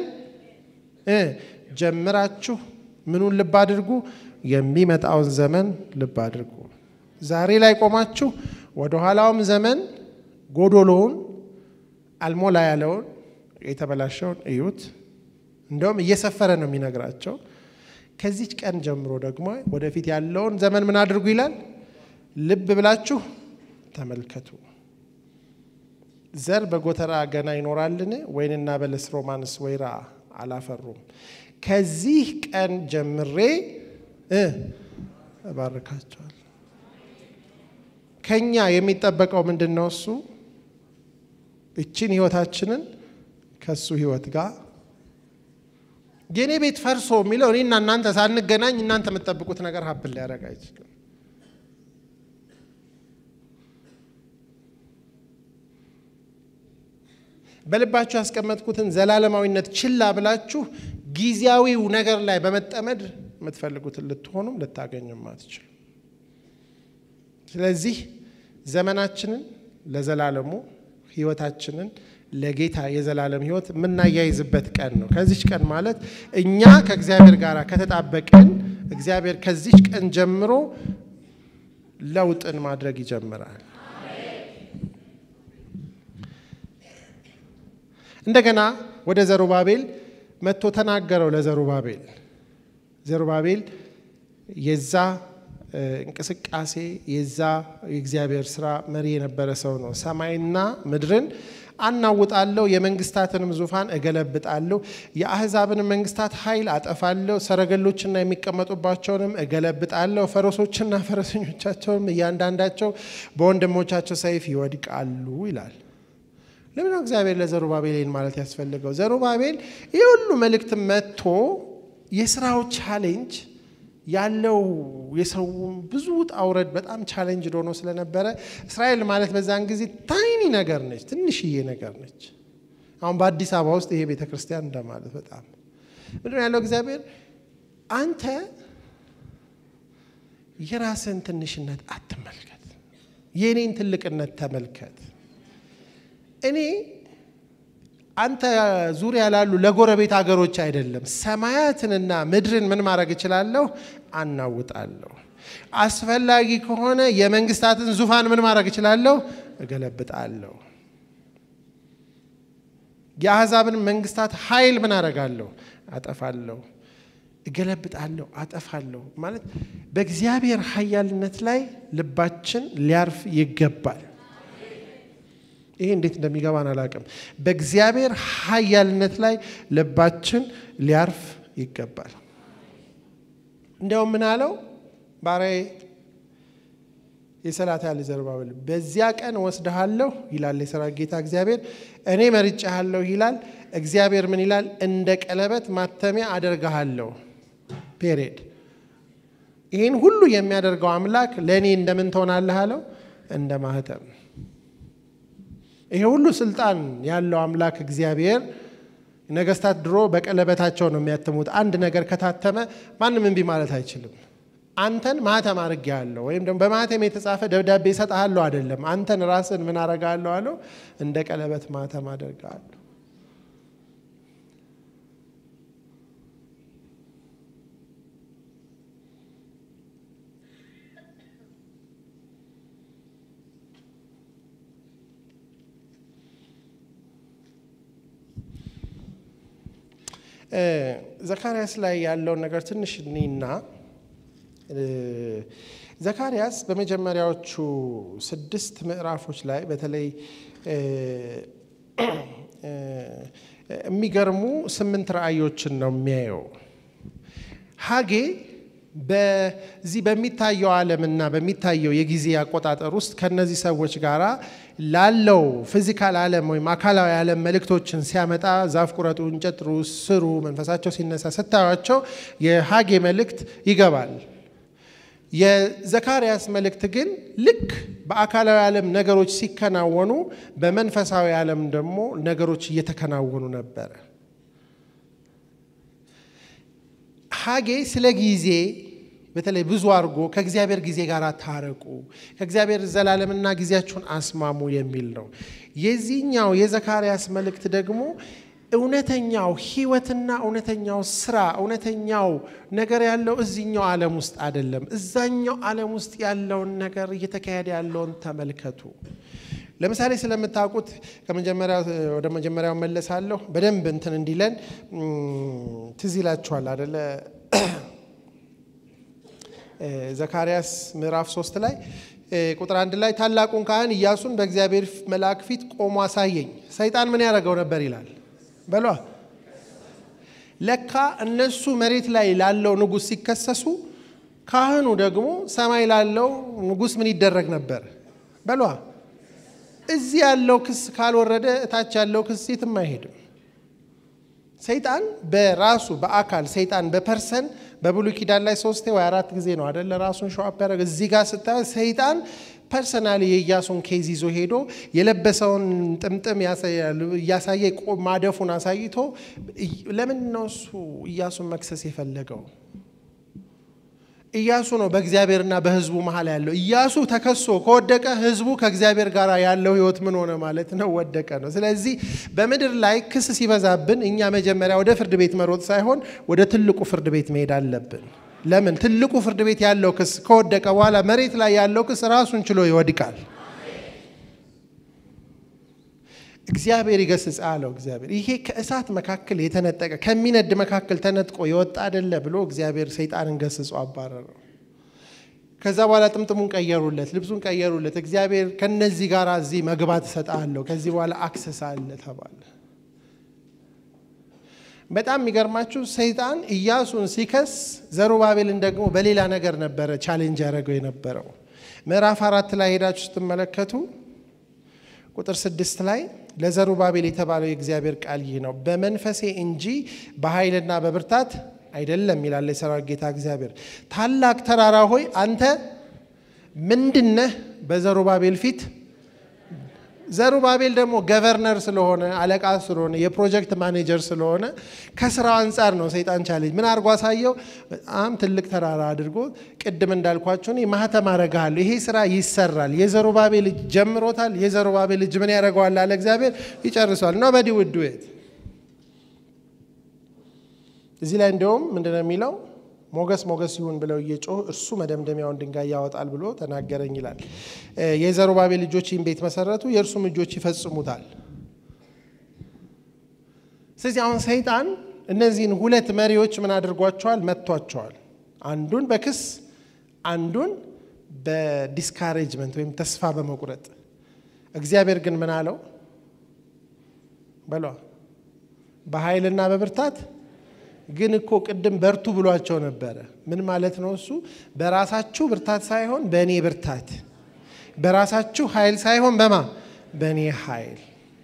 ጀምራችሁ ምኑን ልብ አድርጉ? የሚመጣውን ዘመን ልብ አድርጉ። ዛሬ ላይ ቆማችሁ ወደ ኋላውም ዘመን ጎዶሎውን አልሞላ ያለውን የተበላሸውን እዩት። እንደውም እየሰፈረ ነው የሚነግራቸው። ከዚች ቀን ጀምሮ ደግሞ ወደፊት ያለውን ዘመን ምን አድርጉ ይላል? ልብ ብላችሁ ተመልከቱ። ዘር በጎተራ ገና ይኖራልን? ወይንና በለስ ሮማንስ ወይራ አላፈሩም። ከዚህ ቀን ጀምሬ እባርካቸዋል። ከኛ የሚጠበቀው ምንድን ነው? እሱ እችን ህይወታችንን ከእሱ ህይወት ጋር የእኔ ቤት ፈርሶ የሚለው እኔና እናንተ ሳንገናኝ እናንተ የምትጠብቁት ነገር ሀብል ሊያደርግ አይችልም። በልባችሁ ያስቀመጥኩትን ዘላለማዊነት ችላ ብላችሁ ጊዜያዊው ነገር ላይ በመጠመድ የምትፈልጉትን ልትሆኑም ልታገኙም አትችሉ። ስለዚህ ዘመናችንን ለዘላለሙ ህይወታችንን ለጌታ የዘላለም ህይወት የምናያይዝበት ቀን ነው። ከዚች ቀን ማለት እኛ ከእግዚአብሔር ጋር ከተጣበቅን እግዚአብሔር ከዚች ቀን ጀምሮ ለውጥን ማድረግ ይጀምራል። እንደገና ወደ ዘሩባቤል መጥቶ ተናገረው። ለዘሩባቤል ዘሩባቤል የዛ እንቅስቃሴ የዛ የእግዚአብሔር ስራ መሪ የነበረ ሰው ነው። ሰማይና ምድርን አናውጣለሁ፣ የመንግስታትንም ዙፋን እገለብጣለሁ፣ የአህዛብን መንግስታት ኃይል አጠፋለሁ፣ ሰረገሎችና የሚቀመጡባቸውንም እገለብጣለሁ፣ ፈረሶችና ፈረሰኞቻቸውንም እያንዳንዳቸው በወንድሞቻቸው ሰይፍ ይወድቃሉ ይላል። ለምን ነው እግዚአብሔር ለዘሩባቤልን ማለት ያስፈልገው? ዘሩባቤል ይህ ሁሉ መልእክት መጥቶ የስራው ቻሌንጅ ያለው የሰው ብዙ ውጣ ውረድ በጣም ቻሌንጅ ሆኖ ስለነበረ እስራኤል ማለት በዛን ጊዜ ታይኒ ነገር ነች፣ ትንሽዬ ነገር ነች። አሁን በአዲስ አበባ ውስጥ ይሄ ቤተ ክርስቲያን እንደማለት በጣም ምንድን ያለው እግዚአብሔር አንተ የራስን ትንሽነት አትመልከት፣ የእኔን ትልቅነት ተመልከት። እኔ አንተ ዙሪያ ላሉ ለጎረቤት ሀገሮች አይደለም ሰማያትንና ምድርን ምን ማድረግ እችላለሁ? አናውጣለሁ። አስፈላጊ ከሆነ የመንግስታትን ዙፋን ምን ማድረግ እችላለሁ? እገለብጣለሁ። የአሕዛብን መንግስታት ኃይል ምን አደርጋለሁ? አጠፋለሁ። እገለብጣለሁ፣ አጠፋለሁ ማለት በእግዚአብሔር ኃያልነት ላይ ልባችን ሊያርፍ ይገባል። ይሄ እንዴት እንደሚገባን አላውቅም። በእግዚአብሔር ኃያልነት ላይ ልባችን ሊያርፍ ይገባል። እንዲያውም ምን አለው ባሪያዬ የሰላትያል ዘሩባቤል በዚያ ቀን ወስድሃለሁ ይላል የሰራዊት ጌታ እግዚአብሔር። እኔ መርጬሃለሁ ይላል እግዚአብሔር። ምን ይላል? እንደ ቀለበት ማተሚያ አደርግሃለሁ። ፔሬድ። ይህን ሁሉ የሚያደርገው አምላክ ለእኔ እንደምን ትሆናለህ አለው? እንደ ማህተም ይሄ ሁሉ ስልጣን ያለው አምላክ እግዚአብሔር ነገስታት ድሮ በቀለበታቸው ነው የሚያትሙት። አንድ ነገር ከታተመ ማንም እምቢ ማለት አይችልም። አንተን ማህተም አድርጌሃለሁ ወይም ደግሞ በማህተም የተጻፈ ደብዳቤ እሰጥሃለሁ አይደለም። አንተን ራስን ምን አደርግሃለሁ አለው? እንደ ቀለበት ማህተም አደርግሃለሁ። ዘካርያስ ላይ ያለውን ነገር ትንሽ እኔና ዘካርያስ በመጀመሪያዎቹ ስድስት ምዕራፎች ላይ በተለይ የሚገርሙ ስምንት ራእዮችን ነው የሚያየው። ሀጌ በዚህ በሚታየው ዓለምና በሚታየው የጊዜ አቆጣጠር ውስጥ ከነዚህ ሰዎች ጋር ላለው ፊዚካል ዓለም ወይም አካላዊ ዓለም መልእክቶችን ሲያመጣ ዛፍ ቁረጡ፣ እንጨት ጥሩ፣ ስሩ፣ መንፈሳቸው ሲነሳ ስታዩቸው የሀጌ መልእክት ይገባል። የዘካርያስ መልእክት ግን ልክ በአካላዊ ዓለም ነገሮች ሲከናወኑ በመንፈሳዊ ዓለም ደግሞ ነገሮች እየተከናወኑ ነበረ። ሀጌ ስለ ጊዜ በተለይ ብዙ አድርጎ ከእግዚአብሔር ጊዜ ጋር ታረቁ፣ ከእግዚአብሔር ዘላለምና ጊዜያችሁን አስማሙ የሚል ነው። የዚህኛው የዘካርያስ መልእክት ደግሞ እውነተኛው ህይወትና እውነተኛው ስራ እውነተኛው ነገር ያለው እዚህኛው ዓለም ውስጥ አይደለም። እዛኛው ዓለም ውስጥ ያለውን ነገር እየተካሄደ ያለውን ተመልከቱ። ለምሳሌ ስለምታውቁት ከመጀመሪያው ወደ መጀመሪያው መለሳለሁ። በደንብ እንትን እንዲለን ትዝ ይላችኋል አደለ? ዘካርያስ ምዕራፍ ሶስት ላይ ቁጥር አንድ ላይ ታላቁን ካህን ኢያሱን በእግዚአብሔር መልአክ ፊት ቆሞ አሳየኝ። ሰይጣን ምን ያደረገው ነበር ይላል በሏ። ለካ እነሱ መሬት ላይ ላለው ንጉሥ ሲከሰሱ፣ ካህኑ ደግሞ ሰማይ ላለው ንጉሥ ምን ይደረግ ነበር በሏ። እዚህ ያለው ክስ ካልወረደ እታች ያለው ክስ የትም አይሄድም። ሰይጣን በራሱ በአካል ሰይጣን በፐርሰን በብሉይ ኪዳን ላይ ሶስቴ ወይ አራት ጊዜ ነው አደለ ራሱን ሸዋፕ ያደረገ። እዚህ ጋር ስታዩ ሰይጣን ፐርሰናሊ የኢያሱን ኬዝ ይዞ ሄዶ የለበሰውን ጥምጥም እያሳየ ማደፉን አሳይቶ ለምን ነው እሱ ኢያሱን መክሰስ የፈለገው? ኢያሱ ነው በእግዚአብሔርና በሕዝቡ መሀል ያለው። ኢያሱ ተከሶ ከወደቀ ሕዝቡ ከእግዚአብሔር ጋር ያለው ሕይወት ምን ሆነ ማለት ነው? ወደቀ ነው። ስለዚህ በምድር ላይ ክስ ሲበዛብን እኛ መጀመሪያ ወደ ፍርድ ቤት መሮጥ ሳይሆን ወደ ትልቁ ፍርድ ቤት መሄድ አለብን። ለምን? ትልቁ ፍርድ ቤት ያለው ክስ ከወደቀ በኋላ መሬት ላይ ያለው ክስ ራሱን ችሎ ይወድቃል። እግዚአብሔር ይገስጽ አለው። እግዚአብሔር ይሄ ከእሳት መካከል የተነጠቀ ከሚነድ መካከል ተነጥቆ የወጣ አይደለ ብሎ እግዚአብሔር ሰይጣንን ገስጾ አባረረው። ከዛ በኋላ ጥምጥሙን ቀየሩለት፣ ልብሱን ቀየሩለት። እግዚአብሔር ከነዚህ ጋር እዚህ መግባት እሰጥሃለሁ፣ ከዚህ በኋላ አክሰስ አለ ተባለ። በጣም የሚገርማችሁ ሰይጣን ኢያሱን ሲከስ ዘሩባቤልን ደግሞ በሌላ ነገር ነበረ ቻሌንጅ ያደረገው የነበረው። ምዕራፍ አራት ላይ ሄዳችሁ ስትመለከቱ ቁጥር ስድስት ላይ ለዘሩባቤል የተባለው የእግዚአብሔር ቃል ይህ ነው፣ በመንፈሴ እንጂ በኃይልና በብርታት አይደለም ይላል የሰራዊት ጌታ እግዚአብሔር። ታላቅ ተራራ ሆይ አንተ ምንድነህ? በዘሩባቤል ፊት ዘሩባቤል ደግሞ ገቨርነር ስለሆነ አለቃ ስለሆነ የፕሮጀክት ማኔጀር ስለሆነ ከስራው አንጻር ነው ሰይጣን ቻሌንጅ ምን አድርጎ አሳየው። በጣም ትልቅ ተራራ አድርጎ ቅድም እንዳልኳቸው ማህተም አረግሃለሁ፣ ይሄ ስራ ይሰራል። የዘሩባቤል እጅ ጀምሮታል። የዘሩባቤል እጅ ምን ያደርገዋል አለ እግዚአብሔር፣ ይጨርሷል። ኖ በዲ ውድ ዌት እዚህ ላይ እንዲሁም ምንድነው የሚለው ሞገስ ሞገስ ይሁን ብለው እየጮህ እርሱ መደምደሚያውን ድንጋይ ያወጣል ብሎ ተናገረኝ ይላል። የዘሩባቤል ልጆች ይህን ቤት መሰረቱ፣ የእርሱም እጆች ይፈጽሙታል። ስለዚህ አሁን ሰይጣን እነዚህን ሁለት መሪዎች ምን አድርጓቸዋል? መጥቷቸዋል። አንዱን በክስ አንዱን በዲስካሬጅመንት ወይም ተስፋ በመቁረጥ እግዚአብሔር ግን ምን አለው በሏ በኃይልና በብርታት ግን እኮ ቅድም በርቱ ብሏቸው ነበረ። ምን ማለት ነው እሱ? በራሳችሁ ብርታት ሳይሆን በእኔ ብርታት፣ በራሳችሁ ኃይል ሳይሆን በማ በእኔ ኃይል።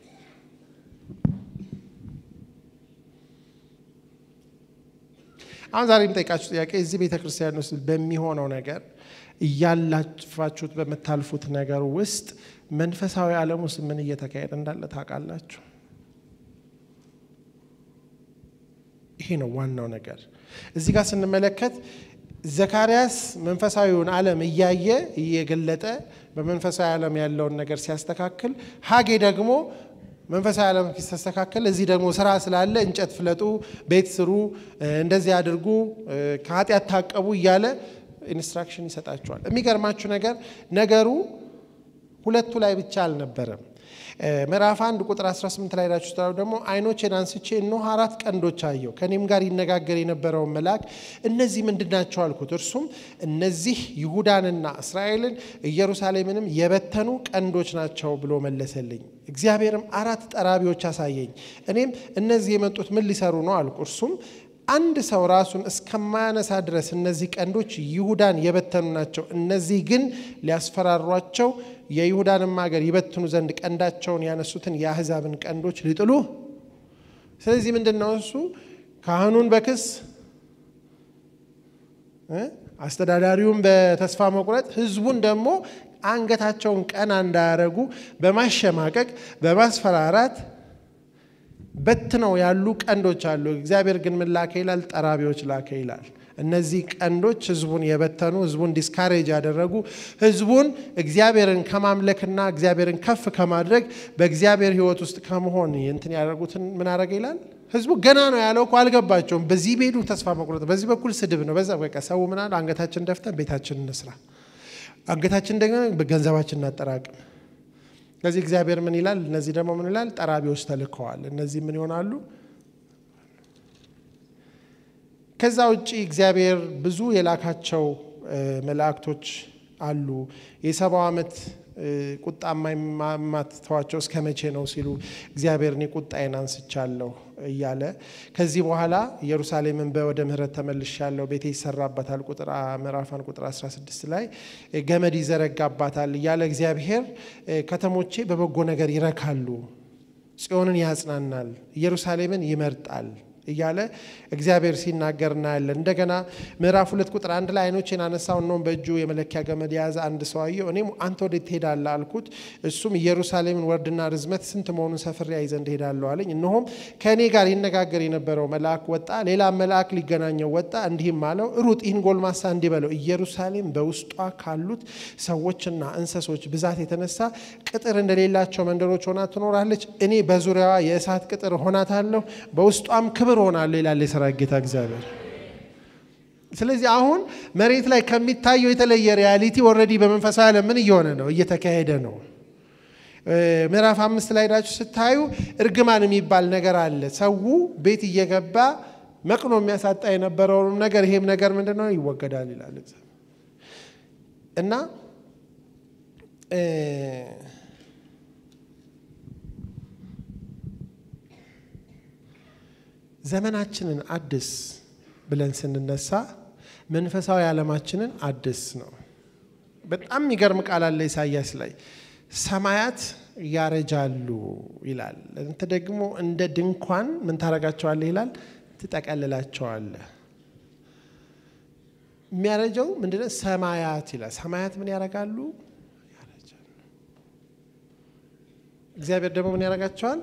አሁን ዛሬ የምጠይቃችሁ ጥያቄ እዚህ ቤተ ክርስቲያን ውስጥ በሚሆነው ነገር እያላፋችሁት በምታልፉት ነገር ውስጥ መንፈሳዊ ዓለም ውስጥ ምን እየተካሄደ እንዳለ ታውቃላችሁ? ይሄ ነው ዋናው ነገር። እዚህ ጋር ስንመለከት ዘካርያስ መንፈሳዊውን ዓለም እያየ እየገለጠ በመንፈሳዊ ዓለም ያለውን ነገር ሲያስተካክል፣ ሀጌ ደግሞ መንፈሳዊ ዓለም ሲስተካከል፣ እዚህ ደግሞ ስራ ስላለ እንጨት ፍለጡ፣ ቤት ስሩ፣ እንደዚህ አድርጉ፣ ከኃጢአት ታቀቡ እያለ ኢንስትራክሽን ይሰጣቸዋል። የሚገርማችሁ ነገር ነገሩ ሁለቱ ላይ ብቻ አልነበረም። ምዕራፍ አንድ ቁጥር 18 ላይ ዳችሁ ስታዩ ደግሞ ዓይኖቼን አንስቼ እነሆ አራት ቀንዶች አየሁ። ከእኔም ጋር ይነጋገር የነበረውን መልአክ እነዚህ ምንድን ናቸው አልኩት። እርሱም እነዚህ ይሁዳንና እስራኤልን ኢየሩሳሌምንም የበተኑ ቀንዶች ናቸው ብሎ መለሰልኝ። እግዚአብሔርም አራት ጠራቢዎች አሳየኝ። እኔም እነዚህ የመጡት ምን ሊሰሩ ነው አልኩ። እርሱም አንድ ሰው ራሱን እስከማያነሳ ድረስ እነዚህ ቀንዶች ይሁዳን የበተኑ ናቸው። እነዚህ ግን ሊያስፈራሯቸው የይሁዳንም ሀገር ይበትኑ ዘንድ ቀንዳቸውን ያነሱትን የአሕዛብን ቀንዶች ሊጥሉ። ስለዚህ ምንድን ነው እሱ ካህኑን በክስ አስተዳዳሪውን በተስፋ መቁረጥ ህዝቡን ደግሞ አንገታቸውን ቀና እንዳያደርጉ በማሸማቀቅ በማስፈራራት በትነው ያሉ ቀንዶች አሉ። እግዚአብሔር ግን ምን ላከ ይላል? ጠራቢዎች ላከ ይላል። እነዚህ ቀንዶች ህዝቡን የበተኑ ህዝቡን ዲስካሬጅ ያደረጉ ህዝቡን እግዚአብሔርን ከማምለክና እግዚአብሔርን ከፍ ከማድረግ በእግዚአብሔር ህይወት ውስጥ ከመሆን እንትን ያደረጉትን ምን አደረገ ይላል? ህዝቡ ገና ነው ያለው እኮ አልገባቸውም። በዚህ ቤዱ ተስፋ መቁረጥ፣ በዚህ በኩል ስድብ ነው። በዛ በቃ ሰው ምን አለ? አንገታችን ደፍተን ቤታችን እንስራ፣ አንገታችን ደግሞ ገንዘባችን እናጠራቅም። ስለዚህ እግዚአብሔር ምን ይላል? እነዚህ ደግሞ ምን ይላል? ጠራቢዎች ተልከዋል። እነዚህ ምን ይሆናሉ? ከዛ ውጭ እግዚአብሔር ብዙ የላካቸው መላእክቶች አሉ። የሰባው ዓመት ቁጣ የማትተዋቸው እስከ መቼ ነው ሲሉ እግዚአብሔር እኔ ቁጣዬን አንስቻለሁ እያለ ከዚህ በኋላ ኢየሩሳሌምን ወደ ምሕረት ተመልሻለሁ፣ ቤቴ ይሰራባታል፣ ቁጥር ምዕራፋን ቁጥር 16 ላይ ገመድ ይዘረጋባታል እያለ እግዚአብሔር ከተሞቼ በበጎ ነገር ይረካሉ፣ ጽዮንን ያጽናናል፣ ኢየሩሳሌምን ይመርጣል እያለ እግዚአብሔር ሲናገር እናያለን። እንደገና ምዕራፍ ሁለት ቁጥር አንድ ላይ አይኖቼን አነሳው፣ እነሆም በእጁ የመለኪያ ገመድ የያዘ አንድ ሰው አየሁ። እኔም አንተ ወዴት ትሄዳለህ አልኩት። እሱም ኢየሩሳሌምን ወርድና ርዝመት ስንት መሆኑን ሰፍሬ አይ ዘንድ እሄዳለሁ አለኝ። እነሆም ከእኔ ጋር ይነጋገር የነበረው መልአክ ወጣ፣ ሌላ መልአክ ሊገናኘው ወጣ፣ እንዲህም አለው፣ ሩጥ፣ ይህን ጎልማሳ እንዲህ በለው፣ ኢየሩሳሌም በውስጧ ካሉት ሰዎችና እንስሶች ብዛት የተነሳ ቅጥር እንደሌላቸው መንደሮች ሆና ትኖራለች። እኔ በዙሪያዋ የእሳት ቅጥር ሆናታለሁ፣ በውስጧም ክብር ሆናለሁ ይላል የሰራዊት ጌታ እግዚአብሔር። ስለዚህ አሁን መሬት ላይ ከሚታየው የተለየ ሪያሊቲ ኦልሬዲ በመንፈሳዊ ዓለም ምን እየሆነ ነው? እየተካሄደ ነው። ምዕራፍ አምስት ላይ ሄዳችሁ ስታዩ እርግማን የሚባል ነገር አለ። ሰው ቤት እየገባ መቅኖ የሚያሳጣ የነበረውንም ነገር ይሄም ነገር ምንድን ነው ይወገዳል ይላል እና ዘመናችንን አድስ ብለን ስንነሳ መንፈሳዊ ዓለማችንን አድስ ነው። በጣም የሚገርም ቃል አለ ኢሳያስ ላይ ሰማያት ያረጃሉ ይላል። እንተ ደግሞ እንደ ድንኳን ምን ታረጋቸዋለህ ይላል፣ ትጠቀልላቸዋለህ። የሚያረጀው ምንድነው? ሰማያት ይላል። ሰማያት ምን ያረጋሉ? ያረጃሉ። እግዚአብሔር ደግሞ ምን ያረጋቸዋል?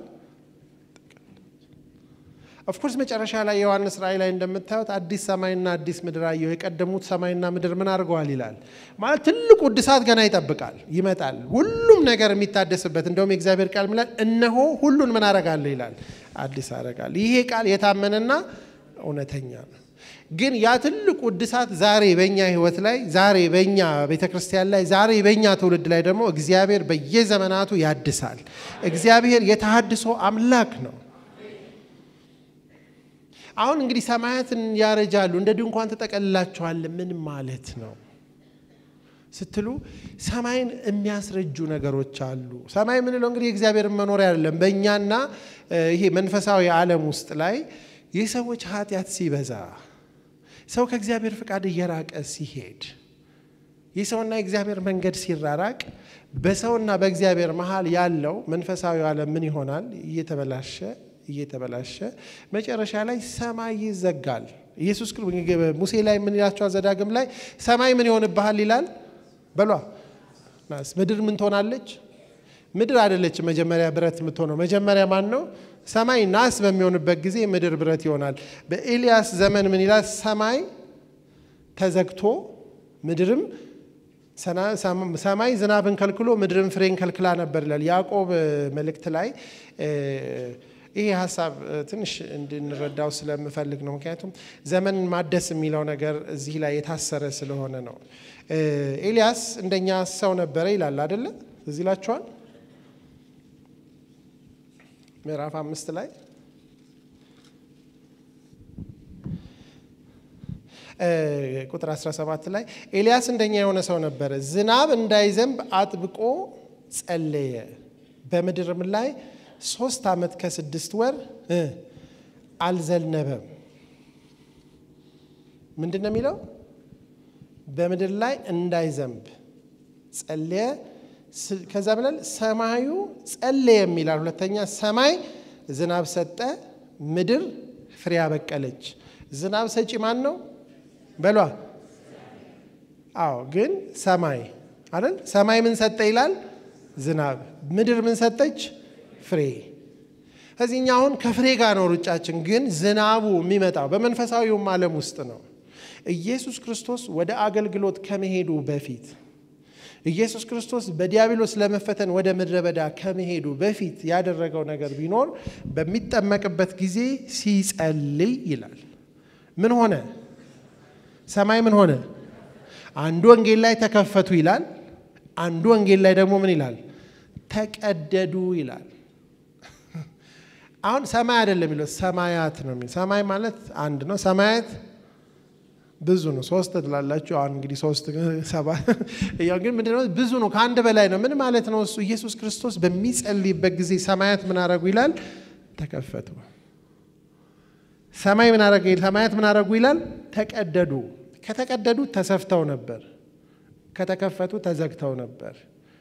ኦፍኮርስ መጨረሻ ላይ የዮሐንስ ራእይ ላይ እንደምታዩት አዲስ ሰማይና አዲስ ምድር አየሁ። የቀደሙት ሰማይና ምድር ምን አድርገዋል ይላል። ማለት ትልቁ እድሳት ገና ይጠብቃል፣ ይመጣል። ሁሉም ነገር የሚታደስበት እንደውም የእግዚአብሔር ቃል ሚላል እነሆ ሁሉን ምን አረጋለሁ ይላል፣ አዲስ አረጋለሁ። ይሄ ቃል የታመነና እውነተኛ ነው። ግን ያ ትልቁ እድሳት ዛሬ በእኛ ህይወት ላይ ዛሬ በእኛ ቤተ ክርስቲያን ላይ ዛሬ በእኛ ትውልድ ላይ ደግሞ እግዚአብሔር በየዘመናቱ ያድሳል። እግዚአብሔር የተሃድሶ አምላክ ነው። አሁን እንግዲህ ሰማያትን ያረጃሉ እንደ ድንኳን ተጠቀልላቸዋል። ምን ማለት ነው ስትሉ ሰማይን የሚያስረጁ ነገሮች አሉ። ሰማይ የምንለው እንግዲህ የእግዚአብሔርን መኖሪያ አይደለም። በእኛና ይሄ መንፈሳዊ ዓለም ውስጥ ላይ የሰዎች ኃጢአት ሲበዛ፣ ሰው ከእግዚአብሔር ፍቃድ እየራቀ ሲሄድ፣ የሰውና የእግዚአብሔር መንገድ ሲራራቅ፣ በሰውና በእግዚአብሔር መሀል ያለው መንፈሳዊ ዓለም ምን ይሆናል? እየተበላሸ እየተበላሸ መጨረሻ ላይ ሰማይ ይዘጋል። ኢየሱስ ሙሴ ላይ ምን ይላቸዋል? ዘዳግም ላይ ሰማይ ምን ይሆንብሃል ይላል። በሏ ምድር ምን ትሆናለች? ምድር አይደለችም መጀመሪያ ብረት የምትሆነው። መጀመሪያ ማን ነው? ሰማይ ናስ በሚሆንበት ጊዜ ምድር ብረት ይሆናል። በኤልያስ ዘመን ምን ይላል? ሰማይ ተዘግቶ ምድርም ሰማይ ዝናብን ከልክሎ ምድርን ፍሬን ከልክላ ነበር ይላል። ያዕቆብ መልእክት ላይ ይሄ ሀሳብ ትንሽ እንድንረዳው ስለምፈልግ ነው። ምክንያቱም ዘመን ማደስ የሚለው ነገር እዚህ ላይ የታሰረ ስለሆነ ነው። ኤልያስ እንደኛ ሰው ነበረ ይላል አደለ? እዚህ ይላችኋል ምዕራፍ አምስት ላይ ቁጥር 17 ላይ ኤልያስ እንደኛ የሆነ ሰው ነበረ፣ ዝናብ እንዳይዘንብ አጥብቆ ጸለየ፣ በምድርም ላይ ሶስት ዓመት ከስድስት ወር አልዘነበም። ምንድን ነው የሚለው? በምድር ላይ እንዳይዘንብ ጸለየ። ከዛ ብላል ሰማዩ ጸለየ የሚላል። ሁለተኛ ሰማይ ዝናብ ሰጠ፣ ምድር ፍሬ አበቀለች። ዝናብ ሰጪ ማን ነው በሏ? አዎ፣ ግን ሰማይ አይደል? ሰማይ ምን ሰጠ ይላል? ዝናብ። ምድር ምን ሰጠች? ፍሬ። ከዚህኛ አሁን ከፍሬ ጋር ነው ሩጫችን። ግን ዝናቡ የሚመጣው በመንፈሳዊውም ዓለም ውስጥ ነው። ኢየሱስ ክርስቶስ ወደ አገልግሎት ከመሄዱ በፊት ኢየሱስ ክርስቶስ በዲያብሎስ ለመፈተን ወደ ምድረ በዳ ከመሄዱ በፊት ያደረገው ነገር ቢኖር በሚጠመቅበት ጊዜ ሲጸልይ ይላል። ምን ሆነ? ሰማይ ምን ሆነ? አንዱ ወንጌል ላይ ተከፈቱ ይላል። አንዱ ወንጌል ላይ ደግሞ ምን ይላል? ተቀደዱ ይላል። አሁን ሰማይ አይደለም የሚለው ሰማያት ነው የሚለው። ሰማይ ማለት አንድ ነው። ሰማያት ብዙ ነው። ሶስት ትላላችሁ። አሁን እንግዲህ ሶስት ሰባ ያው ግን ምንድነው ብዙ ነው፣ ከአንድ በላይ ነው። ምን ማለት ነው እሱ? ኢየሱስ ክርስቶስ በሚጸልይበት ጊዜ ሰማያት ምን አረጉ ይላል? ተከፈቱ። ሰማይ ምን አረገ? ሰማያት ምን አረጉ ይላል? ተቀደዱ። ከተቀደዱ ተሰፍተው ነበር፣ ከተከፈቱ ተዘግተው ነበር።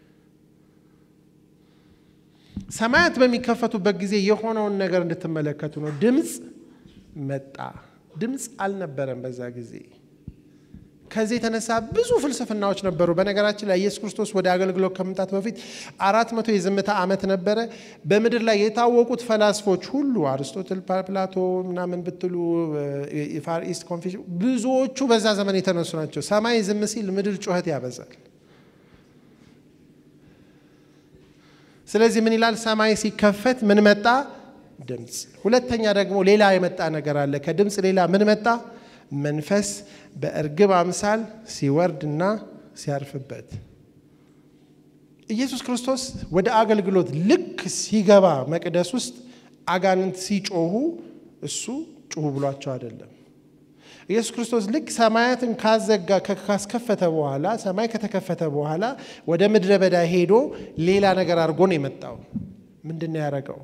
ሰማያት በሚከፈቱበት ጊዜ የሆነውን ነገር እንድትመለከቱ ነው። ድምፅ መጣ። ድምፅ አልነበረም በዛ ጊዜ። ከዚህ የተነሳ ብዙ ፍልስፍናዎች ነበሩ። በነገራችን ላይ ኢየሱስ ክርስቶስ ወደ አገልግሎት ከመምጣት በፊት አራት መቶ የዝምታ ዓመት ነበረ። በምድር ላይ የታወቁት ፈላስፎች ሁሉ አርስቶትል፣ ፕላቶ ምናምን ብትሉ ፋር ኢስት ኮንፊውሽን ብዙዎቹ በዛ ዘመን የተነሱ ናቸው። ሰማይ ዝም ሲል ምድር ጩኸት ያበዛል። ስለዚህ ምን ይላል? ሰማይ ሲከፈት ምን መጣ? ድምፅ። ሁለተኛ ደግሞ ሌላ የመጣ ነገር አለ። ከድምፅ ሌላ ምን መጣ? መንፈስ በእርግብ አምሳል ሲወርድና ሲያርፍበት። ኢየሱስ ክርስቶስ ወደ አገልግሎት ልክ ሲገባ መቅደስ ውስጥ አጋንንት ሲጮሁ እሱ ጩሁ ብሏቸው አይደለም። ኢየሱስ ክርስቶስ ልክ ሰማያትን ካዘጋ ካስከፈተ በኋላ ሰማይ ከተከፈተ በኋላ ወደ ምድረ በዳ ሄዶ ሌላ ነገር አድርጎ ነው የመጣው። ምንድን ነው ያደረገው?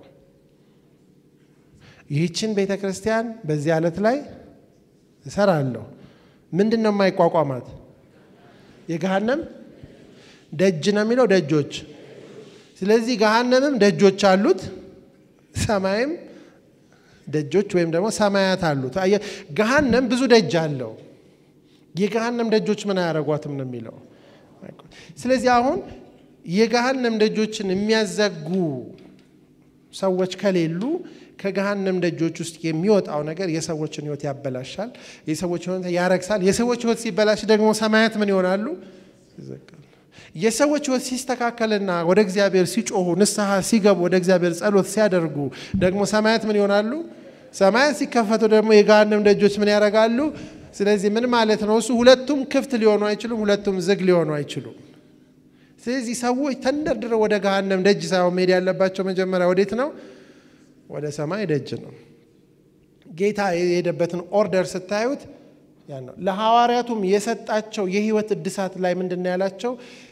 ይህችን ቤተ ክርስቲያን በዚህ ዓለት ላይ እሰራለሁ። ምንድን ነው የማይቋቋማት? የገሃነም ደጅ ነው የሚለው ደጆች። ስለዚህ ገሃነምም ደጆች አሉት፣ ሰማይም ደጆች ወይም ደግሞ ሰማያት አሉት። ገሃነም ብዙ ደጅ አለው። የገሃነም ደጆች ምን አያደርጓትም ነው የሚለው። ስለዚህ አሁን የገሃነም ደጆችን የሚያዘጉ ሰዎች ከሌሉ ከገሃነም ደጆች ውስጥ የሚወጣው ነገር የሰዎችን ሕይወት ያበላሻል፣ የሰዎች ሕይወት ያረግሳል። የሰዎች ሕይወት ሲበላሽ ደግሞ ሰማያት ምን ይሆናሉ? ይዘጋሉ። የሰዎች ሕይወት ሲስተካከልና ወደ እግዚአብሔር ሲጮሁ ንስሐ ሲገቡ ወደ እግዚአብሔር ጸሎት ሲያደርጉ ደግሞ ሰማያት ምን ይሆናሉ? ሰማያት ሲከፈቱ ደግሞ የገሃነም ደጆች ምን ያደርጋሉ? ስለዚህ ምን ማለት ነው? እሱ ሁለቱም ክፍት ሊሆኑ አይችሉም፣ ሁለቱም ዝግ ሊሆኑ አይችሉም። ስለዚህ ሰዎች ተንደርድረው ወደ ገሃነም ደጅ ሳይሆን መሄድ ያለባቸው መጀመሪያ ወዴት ነው? ወደ ሰማይ ደጅ ነው። ጌታ የሄደበትን ኦርደር ስታዩት ያ ነው። ለሐዋርያቱም የሰጣቸው የህይወት እድሳት ላይ ምንድን ነው ያላቸው?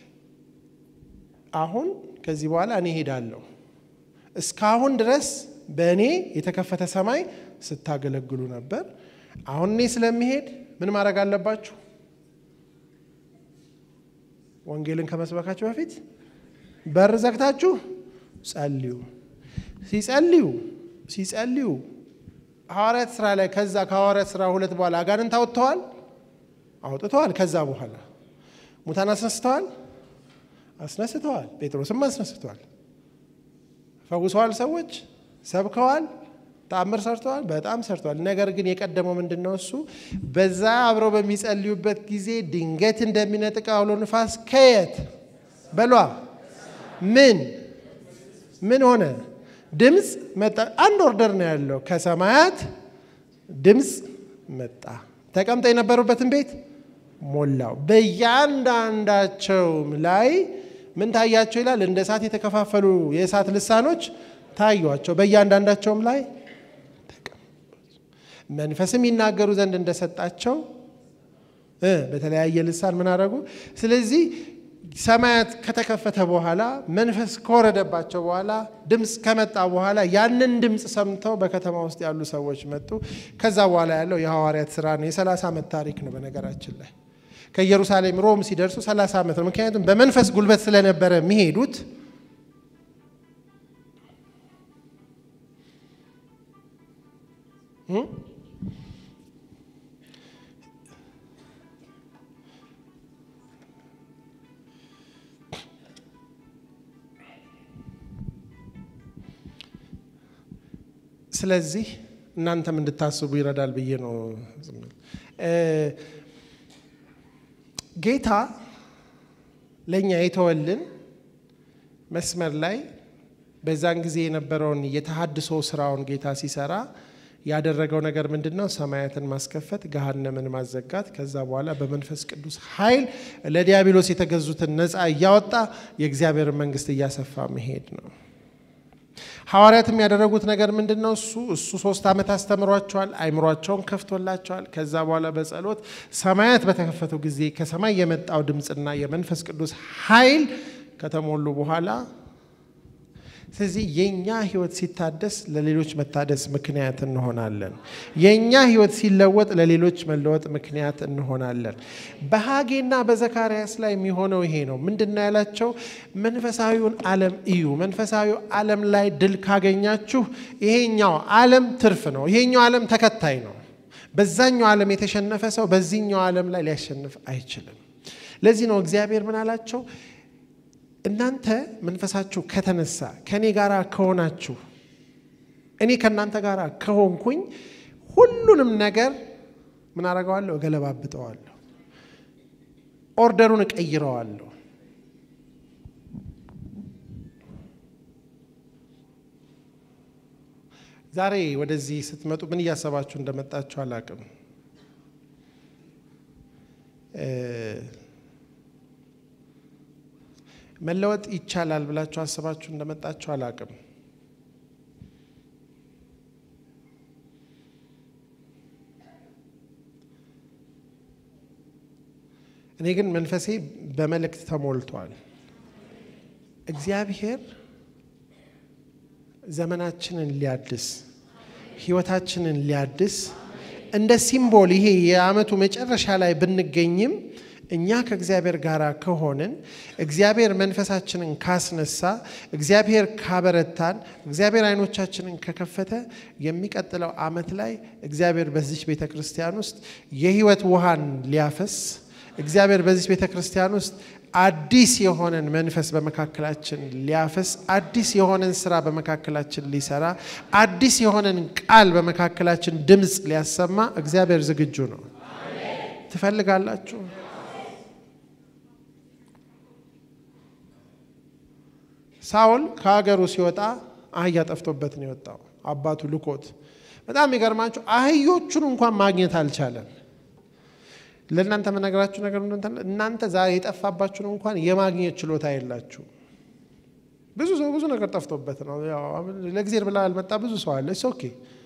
አሁን ከዚህ በኋላ እኔ ሄዳለሁ። እስካሁን ድረስ በእኔ የተከፈተ ሰማይ ስታገለግሉ ነበር። አሁን እኔ ስለሚሄድ ምን ማድረግ አለባችሁ? ወንጌልን ከመስበካችሁ በፊት በር ዘግታችሁ ጸልዩ። ሲጸልዩ ሲጸልዩ ሐዋርያት ስራ ላይ ከዛ ከሐዋርያት ስራ ሁለት በኋላ አጋንንት አውጥተዋል አውጥተዋል። ከዛ በኋላ ሙታን አስነስተዋል አስነስተዋል። ጴጥሮስም አስነስተዋል። ፈውሰዋል። ሰዎች ሰብከዋል። ተአምር ሰርተዋል። በጣም ሰርተዋል። ነገር ግን የቀደመው ምንድን ነው? እሱ በዛ አብረው በሚጸልዩበት ጊዜ ድንገት እንደሚነጥቅ አውሎ ንፋስ ከየት በሏ ምን ምን ሆነ? ድምፅ መጣ። አንድ ኦርደር ነው ያለው። ከሰማያት ድምፅ መጣ። ተቀምጠው የነበሩበትን ቤት ሞላው። በእያንዳንዳቸውም ላይ ምን ታያቸው ይላል? እንደ እሳት የተከፋፈሉ የእሳት ልሳኖች ታዩቸው። በእያንዳንዳቸውም ላይ መንፈስም ይናገሩ ዘንድ እንደሰጣቸው በተለያየ ልሳን ምን አደረጉ? ስለዚህ ሰማያት ከተከፈተ በኋላ መንፈስ ከወረደባቸው በኋላ ድምፅ ከመጣ በኋላ ያንን ድምፅ ሰምተው በከተማ ውስጥ ያሉ ሰዎች መጡ። ከዛ በኋላ ያለው የሐዋርያት ስራ ነው። የሰላሳ ዓመት ታሪክ ነው። በነገራችን ላይ ከኢየሩሳሌም ሮም ሲደርሱ ሰላሳ ዓመት ነው። ምክንያቱም በመንፈስ ጉልበት ስለነበረ የሚሄዱት ስለዚህ እናንተም እንድታስቡ ይረዳል ብዬ ነው። ጌታ ለእኛ የተወልን መስመር ላይ በዛን ጊዜ የነበረውን የተሃድሶ ስራውን ጌታ ሲሰራ ያደረገው ነገር ምንድን ነው? ሰማያትን ማስከፈት፣ ገሃነምን ማዘጋት፣ ከዛ በኋላ በመንፈስ ቅዱስ ኃይል ለዲያብሎስ የተገዙትን ነፃ እያወጣ የእግዚአብሔርን መንግስት እያሰፋ መሄድ ነው። ሐዋርያትም ያደረጉት ነገር ምንድን ነው? እሱ እሱ ሶስት ዓመት አስተምሯቸዋል። አይምሯቸውን ከፍቶላቸዋል። ከዛ በኋላ በጸሎት ሰማያት በተከፈቱ ጊዜ ከሰማይ የመጣው ድምፅና የመንፈስ ቅዱስ ኃይል ከተሞሉ በኋላ ስለዚህ የእኛ ህይወት ሲታደስ ለሌሎች መታደስ ምክንያት እንሆናለን። የእኛ ህይወት ሲለወጥ ለሌሎች መለወጥ ምክንያት እንሆናለን። በሐጌና በዘካርያስ ላይ የሚሆነው ይሄ ነው። ምንድን ነው ያላቸው? መንፈሳዊውን ዓለም እዩ። መንፈሳዊው ዓለም ላይ ድል ካገኛችሁ ይሄኛው ዓለም ትርፍ ነው። ይሄኛው ዓለም ተከታይ ነው። በዛኛው ዓለም የተሸነፈ ሰው በዚህኛው ዓለም ላይ ሊያሸንፍ አይችልም። ለዚህ ነው እግዚአብሔር ምን አላቸው? እናንተ መንፈሳችሁ ከተነሳ ከእኔ ጋር ከሆናችሁ እኔ ከእናንተ ጋር ከሆንኩኝ ሁሉንም ነገር ምን አረገዋለሁ? እገለባብጠዋለሁ። ኦርደሩን እቀይረዋለሁ። ዛሬ ወደዚህ ስትመጡ ምን እያሰባችሁ እንደመጣችሁ አላቅም። መለወጥ ይቻላል ብላችሁ አስባችሁ እንደመጣችሁ አላቅም። እኔ ግን መንፈሴ በመልእክት ተሞልቷል። እግዚአብሔር ዘመናችንን ሊያድስ ህይወታችንን ሊያድስ እንደ ሲምቦል ይሄ የዓመቱ መጨረሻ ላይ ብንገኝም እኛ ከእግዚአብሔር ጋር ከሆንን እግዚአብሔር መንፈሳችንን ካስነሳ እግዚአብሔር ካበረታን እግዚአብሔር አይኖቻችንን ከከፈተ የሚቀጥለው ዓመት ላይ እግዚአብሔር በዚች ቤተ ክርስቲያን ውስጥ የህይወት ውሃን ሊያፈስ እግዚአብሔር በዚች ቤተ ክርስቲያን ውስጥ አዲስ የሆነን መንፈስ በመካከላችን ሊያፈስ አዲስ የሆነን ስራ በመካከላችን ሊሰራ አዲስ የሆነን ቃል በመካከላችን ድምፅ ሊያሰማ እግዚአብሔር ዝግጁ ነው። ትፈልጋላችሁ? ሳውል ከሀገሩ ሲወጣ አህያ ጠፍቶበት ነው የወጣው። አባቱ ልኮት። በጣም የሚገርማችሁ አህዮቹን እንኳን ማግኘት አልቻለም። ለእናንተ መነገራችሁ ነገር እናንተ ዛሬ የጠፋባችሁን እንኳን የማግኘት ችሎታ የላችሁ። ብዙ ሰው ብዙ ነገር ጠፍቶበት ነው። ለእግዚአብሔር ብላ ያልመጣ ብዙ ሰው አለ። ኦኬ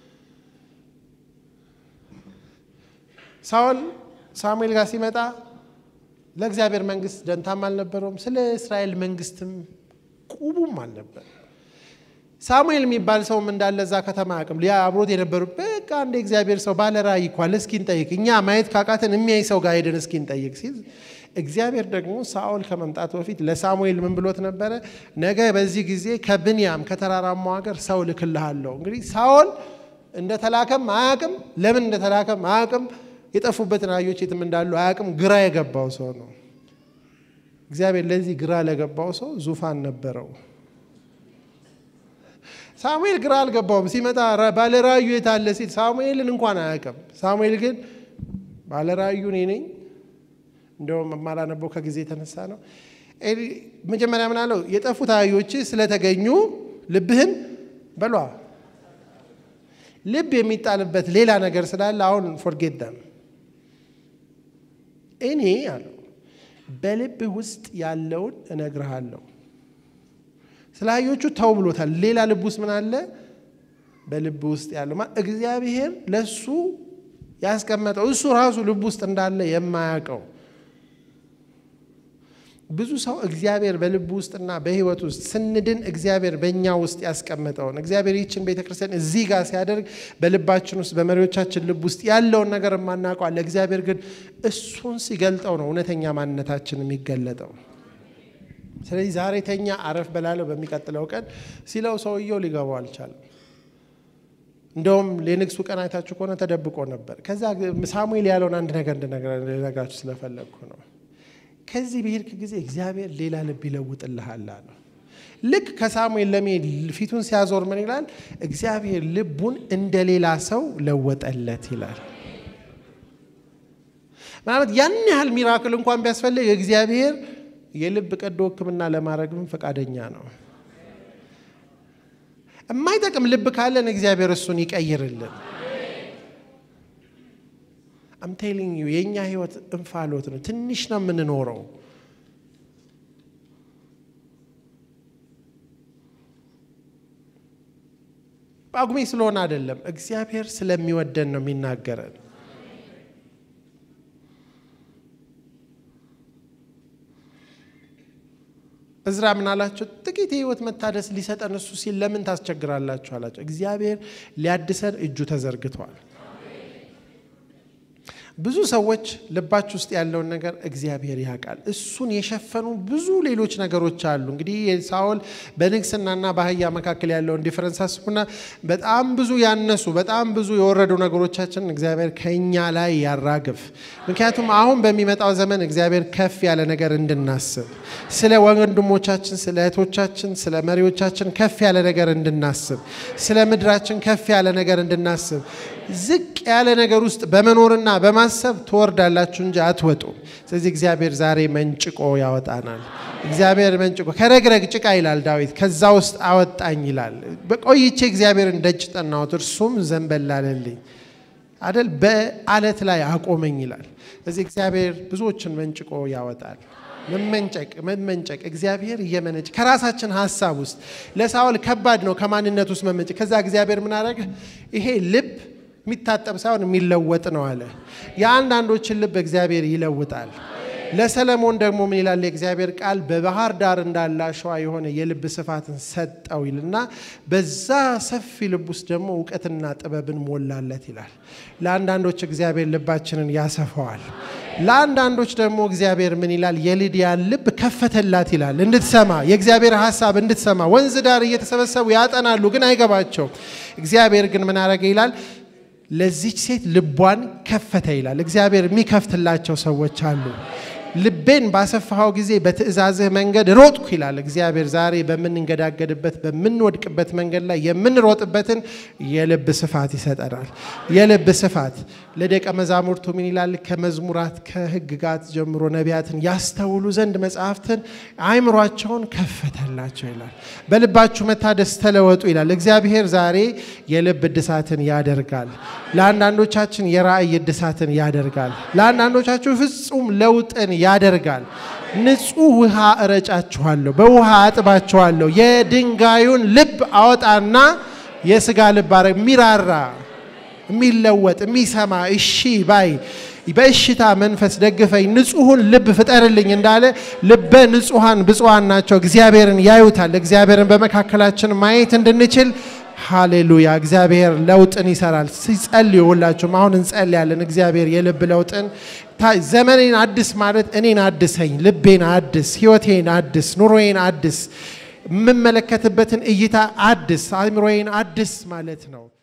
ሳውል ሳሙኤል ጋር ሲመጣ ለእግዚአብሔር መንግስት ደንታም አልነበረውም። ስለ እስራኤል መንግስትም ቁቡም አልነበር። ሳሙኤል የሚባል ሰውም እንዳለ እዛ ከተማ አቅም ሊያ አብሮት የነበሩ በቃ እንደ እግዚአብሔር ሰው ባለ ራእይ እኳል እስኪ እንጠይቅ፣ እኛ ማየት ካቃተን የሚያይ ሰው ጋር ሄደን እስኪ እንጠይቅ ሲል እግዚአብሔር ደግሞ ሳኦል ከመምጣቱ በፊት ለሳሙኤል ምን ብሎት ነበረ? ነገ በዚህ ጊዜ ከብንያም ከተራራማው ሀገር ሰው ልክልሃለሁ። እንግዲህ ሳኦል እንደተላከም አያቅም፣ ለምን እንደተላከም አያቅም፣ የጠፉበትን አህዮች የትም እንዳሉ አያቅም። ግራ የገባው ሰው ነው። እግዚአብሔር ለዚህ ግራ ለገባው ሰው ዙፋን ነበረው። ሳሙኤል ግራ አልገባውም። ሲመጣ ባለራእዩ የታለ ሲል ሳሙኤልን እንኳን አያውቅም። ሳሙኤል ግን ባለራእዩ እኔ ነኝ። እንደውም የማላነበው ከጊዜ የተነሳ ነው። መጀመሪያ ምን አለው? የጠፉት አህዮች ስለተገኙ ልብህን በሏ። ልብ የሚጣልበት ሌላ ነገር ስላለ አሁን ፎርጌት ደም እኔ አለው በልብህ ውስጥ ያለውን እነግርሃለሁ። ስለ አህዮቹ ተው ብሎታል። ሌላ ልብ ውስጥ ምን አለ? በልብ ውስጥ ያለው እግዚአብሔር ለሱ ያስቀመጠው እሱ ራሱ ልብ ውስጥ እንዳለ የማያውቀው ብዙ ሰው እግዚአብሔር በልቡ ውስጥና በሕይወት ውስጥ ስንድን እግዚአብሔር በእኛ ውስጥ ያስቀመጠውን እግዚአብሔር ይችን ቤተ ክርስቲያን እዚህ ጋር ሲያደርግ በልባችን ውስጥ በመሪዎቻችን ልብ ውስጥ ያለውን ነገር የማናውቀዋለ እግዚአብሔር ግን እሱን ሲገልጠው ነው እውነተኛ ማንነታችን የሚገለጠው። ስለዚህ ዛሬ ተኛ አረፍ በላለው በሚቀጥለው ቀን ሲለው ሰውየው ሊገባው አልቻለም። እንደውም የንግሱ ቀን አይታችሁ ከሆነ ተደብቆ ነበር። ከዛ ሳሙኤል ያለውን አንድ ነገር እንድነግራችሁ ስለፈለግኩ ነው። ከዚህ በሄድክ ጊዜ እግዚአብሔር ሌላ ልብ ይለውጥልሃል አለው። ልክ ከሳሙኤል ለመሄድ ፊቱን ሲያዞር ምን ይላል? እግዚአብሔር ልቡን እንደ ሌላ ሰው ለወጠለት ይላል። ምናልባት ያን ያህል ሚራክል እንኳን ቢያስፈልግ እግዚአብሔር የልብ ቀዶ ሕክምና ለማድረግም ፈቃደኛ ነው። የማይጠቅም ልብ ካለን እግዚአብሔር እሱን ይቀይርልን። አም ቴሊንግ ዩ የእኛ ህይወት እንፋሎት ነው። ትንሽ ነው የምንኖረው። ጳጉሜ ስለሆነ አይደለም፣ እግዚአብሔር ስለሚወደን ነው የሚናገረን። እዝራ ምን አላቸው? ጥቂት የህይወት መታደስ ሊሰጠን እሱ ሲል ለምን ታስቸግራላችሁ አላቸው። እግዚአብሔር ሊያድሰን እጁ ተዘርግቷል። ብዙ ሰዎች ልባችሁ ውስጥ ያለውን ነገር እግዚአብሔር ያውቃል። እሱን የሸፈኑ ብዙ ሌሎች ነገሮች አሉ። እንግዲህ ሳኦል በንግስናና በአህያ መካከል ያለውን ዲፈረንስ አስቡና በጣም ብዙ ያነሱ በጣም ብዙ የወረዱ ነገሮቻችን እግዚአብሔር ከኛ ላይ ያራግፍ። ምክንያቱም አሁን በሚመጣው ዘመን እግዚአብሔር ከፍ ያለ ነገር እንድናስብ፣ ስለ ወንድሞቻችን፣ ስለ እህቶቻችን፣ ስለ መሪዎቻችን ከፍ ያለ ነገር እንድናስብ፣ ስለ ምድራችን ከፍ ያለ ነገር እንድናስብ ዝቅ ያለ ነገር ውስጥ በመኖርና በማሰብ ትወርዳላችሁ እንጂ አትወጡም። ስለዚህ እግዚአብሔር ዛሬ መንጭቆ ያወጣናል። እግዚአብሔር መንጭቆ ከረግረግ ጭቃ ይላል ዳዊት፣ ከዛ ውስጥ አወጣኝ ይላል። በቆይቼ እግዚአብሔርን ደጅ ጠናሁት፣ እርሱም ዘንበል አለልኝ አደል፣ በአለት ላይ አቆመኝ ይላል። ስለዚህ እግዚአብሔር ብዙዎችን መንጭቆ ያወጣል። መመንጨቅ መመንጨቅ እግዚአብሔር እየመነጭ ከራሳችን ሀሳብ ውስጥ ለሳኦል ከባድ ነው ከማንነት ውስጥ መመንጨቅ። ከዛ እግዚአብሔር ምን አደረገ? ይሄ ልብ የሚታጠብ ሳይሆን የሚለወጥ ነው አለ። የአንዳንዶችን ልብ እግዚአብሔር ይለውጣል። ለሰለሞን ደግሞ ምን ይላል የእግዚአብሔር ቃል? በባህር ዳር እንዳለ አሸዋ የሆነ የልብ ስፋትን ሰጠው ይልና በዛ ሰፊ ልብ ውስጥ ደግሞ እውቀትና ጥበብን ሞላለት ይላል። ለአንዳንዶች እግዚአብሔር ልባችንን ያሰፋዋል። ለአንዳንዶች ደግሞ እግዚአብሔር ምን ይላል? የሊዲያን ልብ ከፈተላት ይላል። እንድትሰማ የእግዚአብሔር ሀሳብ እንድትሰማ። ወንዝ ዳር እየተሰበሰቡ ያጠናሉ፣ ግን አይገባቸው። እግዚአብሔር ግን ምን አረገ ይላል ለዚች ሴት ልቧን ከፈተ ይላል። እግዚአብሔር የሚከፍትላቸው ሰዎች አሉ። ልቤን ባሰፋኸው ጊዜ በትእዛዝህ መንገድ ሮጥኩ ይላል እግዚአብሔር። ዛሬ በምንንገዳገድበት በምንወድቅበት መንገድ ላይ የምንሮጥበትን የልብ ስፋት ይሰጠናል። የልብ ስፋት ለደቀ መዛሙርቱ ምን ይላል? ከመዝሙራት ከሕግጋት ጀምሮ ነቢያትን ያስተውሉ ዘንድ መጽሐፍትን አእምሯቸውን ከፈተላቸው ይላል። በልባችሁ መታደስ ተለወጡ ይላል እግዚአብሔር። ዛሬ የልብ እድሳትን ያደርጋል። ለአንዳንዶቻችን የራእይ እድሳትን ያደርጋል። ለአንዳንዶቻችሁ ፍጹም ለውጥን ያደርጋል። ንጹህ ውሃ እረጫችኋለሁ፣ በውሃ አጥባችኋለሁ። የድንጋዩን ልብ አወጣና የስጋ ልብ አረ የሚራራ የሚለወጥ የሚሰማ እሺ ባይ በእሽታ መንፈስ ደግፈኝ ንጹሑን ልብ ፍጠርልኝ እንዳለ ልበ ንጹሐን ብፁዓን ናቸው እግዚአብሔርን ያዩታል። እግዚአብሔርን በመካከላችን ማየት እንድንችል ሃሌሉያ። እግዚአብሔር ለውጥን ይሰራል። ሲጸልዩ ሁላችሁም አሁን እንጸልያለን። እግዚአብሔር የልብ ለውጥን ዘመኔን አድስ ማለት እኔን አድሰኝ፣ ልቤን አድስ፣ ህይወቴን አድስ፣ ኑሮዬን አድስ፣ የምመለከትበትን እይታ አድስ፣ አእምሮዬን አድስ ማለት ነው።